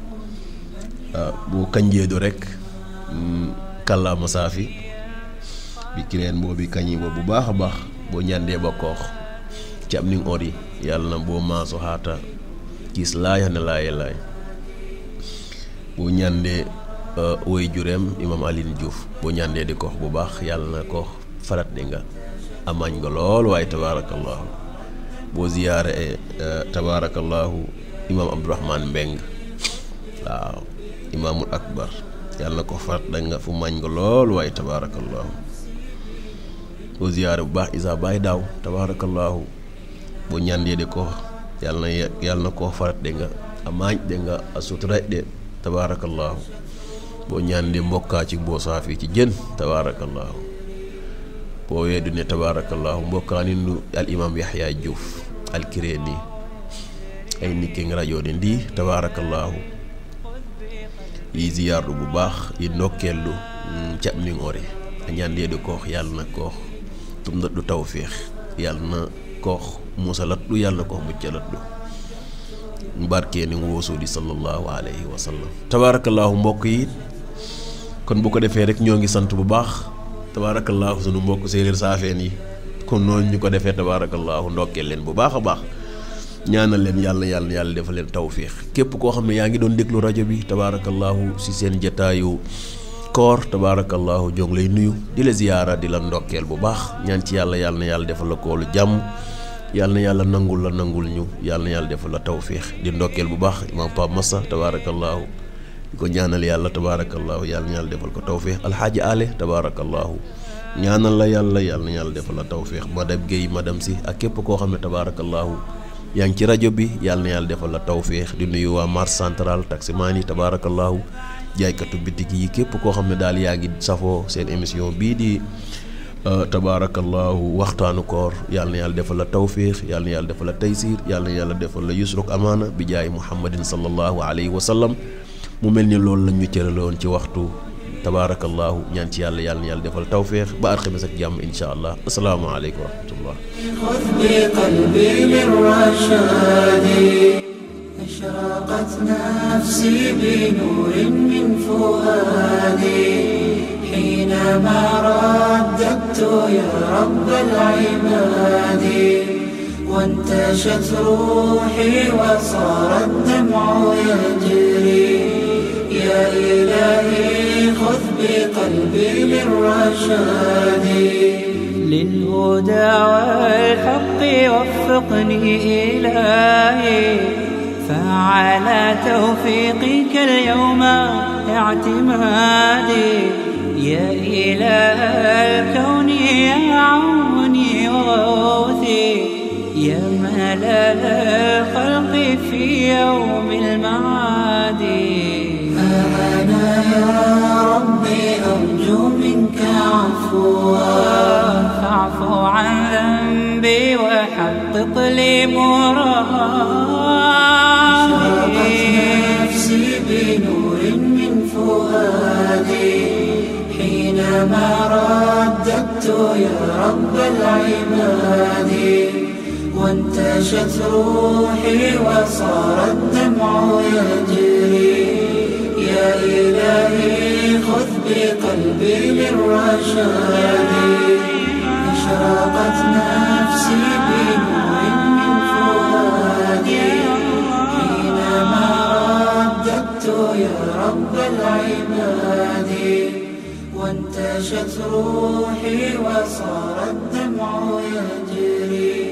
bu kanjeedu rek kàllaama saafi bi kireen boobu kañi ba bu baax a baax boo ñandee ba koox ci am ning ori yàlla na boo maaso xaata kiis laay xane laaye laay boo ñandee woy jureem imam Aline Diouf boo ñandee di koox bu baax yàlla na koox farat di nga amaañ nga lool waaye tabaarakallaahu boo ziyaare tabaarakallaahu imam Abdourahman Mbeng waaw imaamul akbar yàlla na ko farat da nga fu maañ nga lool waaye tabaarakallaahu boo ziyaare bu baax isa baay daaw tabaarakallaahu boo ñandee di koox yàlla na yàlla na koo farat de nga amaañ de nga a sutura de tabaarakallaahu boo ñaandee mbokkaa ci boo saafi ci jën tabaarakallaahu boo weddu ne tabaarakallaahu mbokkaa ni nu al imaam yaxya juuf al kireeni ay nikkeng radio ɗe ndi tabarakallahu yi ziyarɗo bu baax yi ndokkelɗo caɓningore a ñandeɗo koox yalna koox tum daɗɗo tawfeex yalna koox musalatɗo yalna koox muccalatɗo barkeeni woosuudi sallallahu alayhi wa sallam tabarakallahu mbokk yi kon bu ko defee rek ñoo ngi sant bu baax tabarakallahu sunu mbokk séeréer saafeen yi kon noonu ñu ko defee tabarakallahu ndokkeel leen bu baax a baax ñaanal leen yàlla yàlla yàlla defal leen tawféex képp koo xam ne yaa ngi doon déglu rajo bi tabarakallahu si seen jataayu koor tabarakallahu jong lay nuyu di la ziyaara di la ndokkeel bu baax ñaan ci yàlla yàlla na yàlla defal la koolu jàmm yàlla na yàlla nangul la nangul ñu yàlla na yàlla defal la tawféex di ndokkeel bu baax imam Pape Massa tabarakallahu di ko ñaanal yàlla tabarakallahu yàlla na yàlla defal ko tawféex alxaaji ale tabarakallahu ñaanal la yàlla yàlla na yàlla defal la tawféex madame Guèye madame si ak képp koo xam ne tabarakallahu yaa ngi ci rajo bi yàlla na yàlla defal la tawféex di nuyu waa marché central taximaan yi tabarakallahu jaaykatu bitig yi képp koo xam ne daal yaa ngi safoo seen émission bii di tabaarakallahu waxtaanu koor yàlla na yàlla defal la tawféex yàlla na yàlla defal la taysir yàlla na yàlla defal la yusruk amaana bi jaay muhammadin sallallahu alayhi wa sallam mu mel ni loolu la ñu cëraloon ci waxtu tabaarakallahu ñaan ci yàlla yàlla na yàlla defal tawféex ba alxames ak jàmm incha allah asalaamaaleykum wa rahmatullah خذ بقلبي للرشاد أشرقت نفسي بنور من فؤادي حينما رددت يا رب العباد وانتشت روحي وصار الدمع يجري يا إلهي خذ بقلبي للرشاد للهدى والحق وفقني إلهي فعلى توفيقك اليوم اعتمادي يا إله الكون يا عوني وغوثي يا ملل الخلق في يوم المعاد أنا يا ربي أرجو منك عفوا فاعف عن ذنبي وحقق لي مرادي نفسي بنور من فؤادي حينما رددت يا رب العباد وانتشت روحي وصار الدمع يجري يا إلهي خذ بقلبي للرشاد أشرقت نفسي بنور من فؤادي حينما رددت يا رب العباد وانتشت روحي وصار الدمع يجري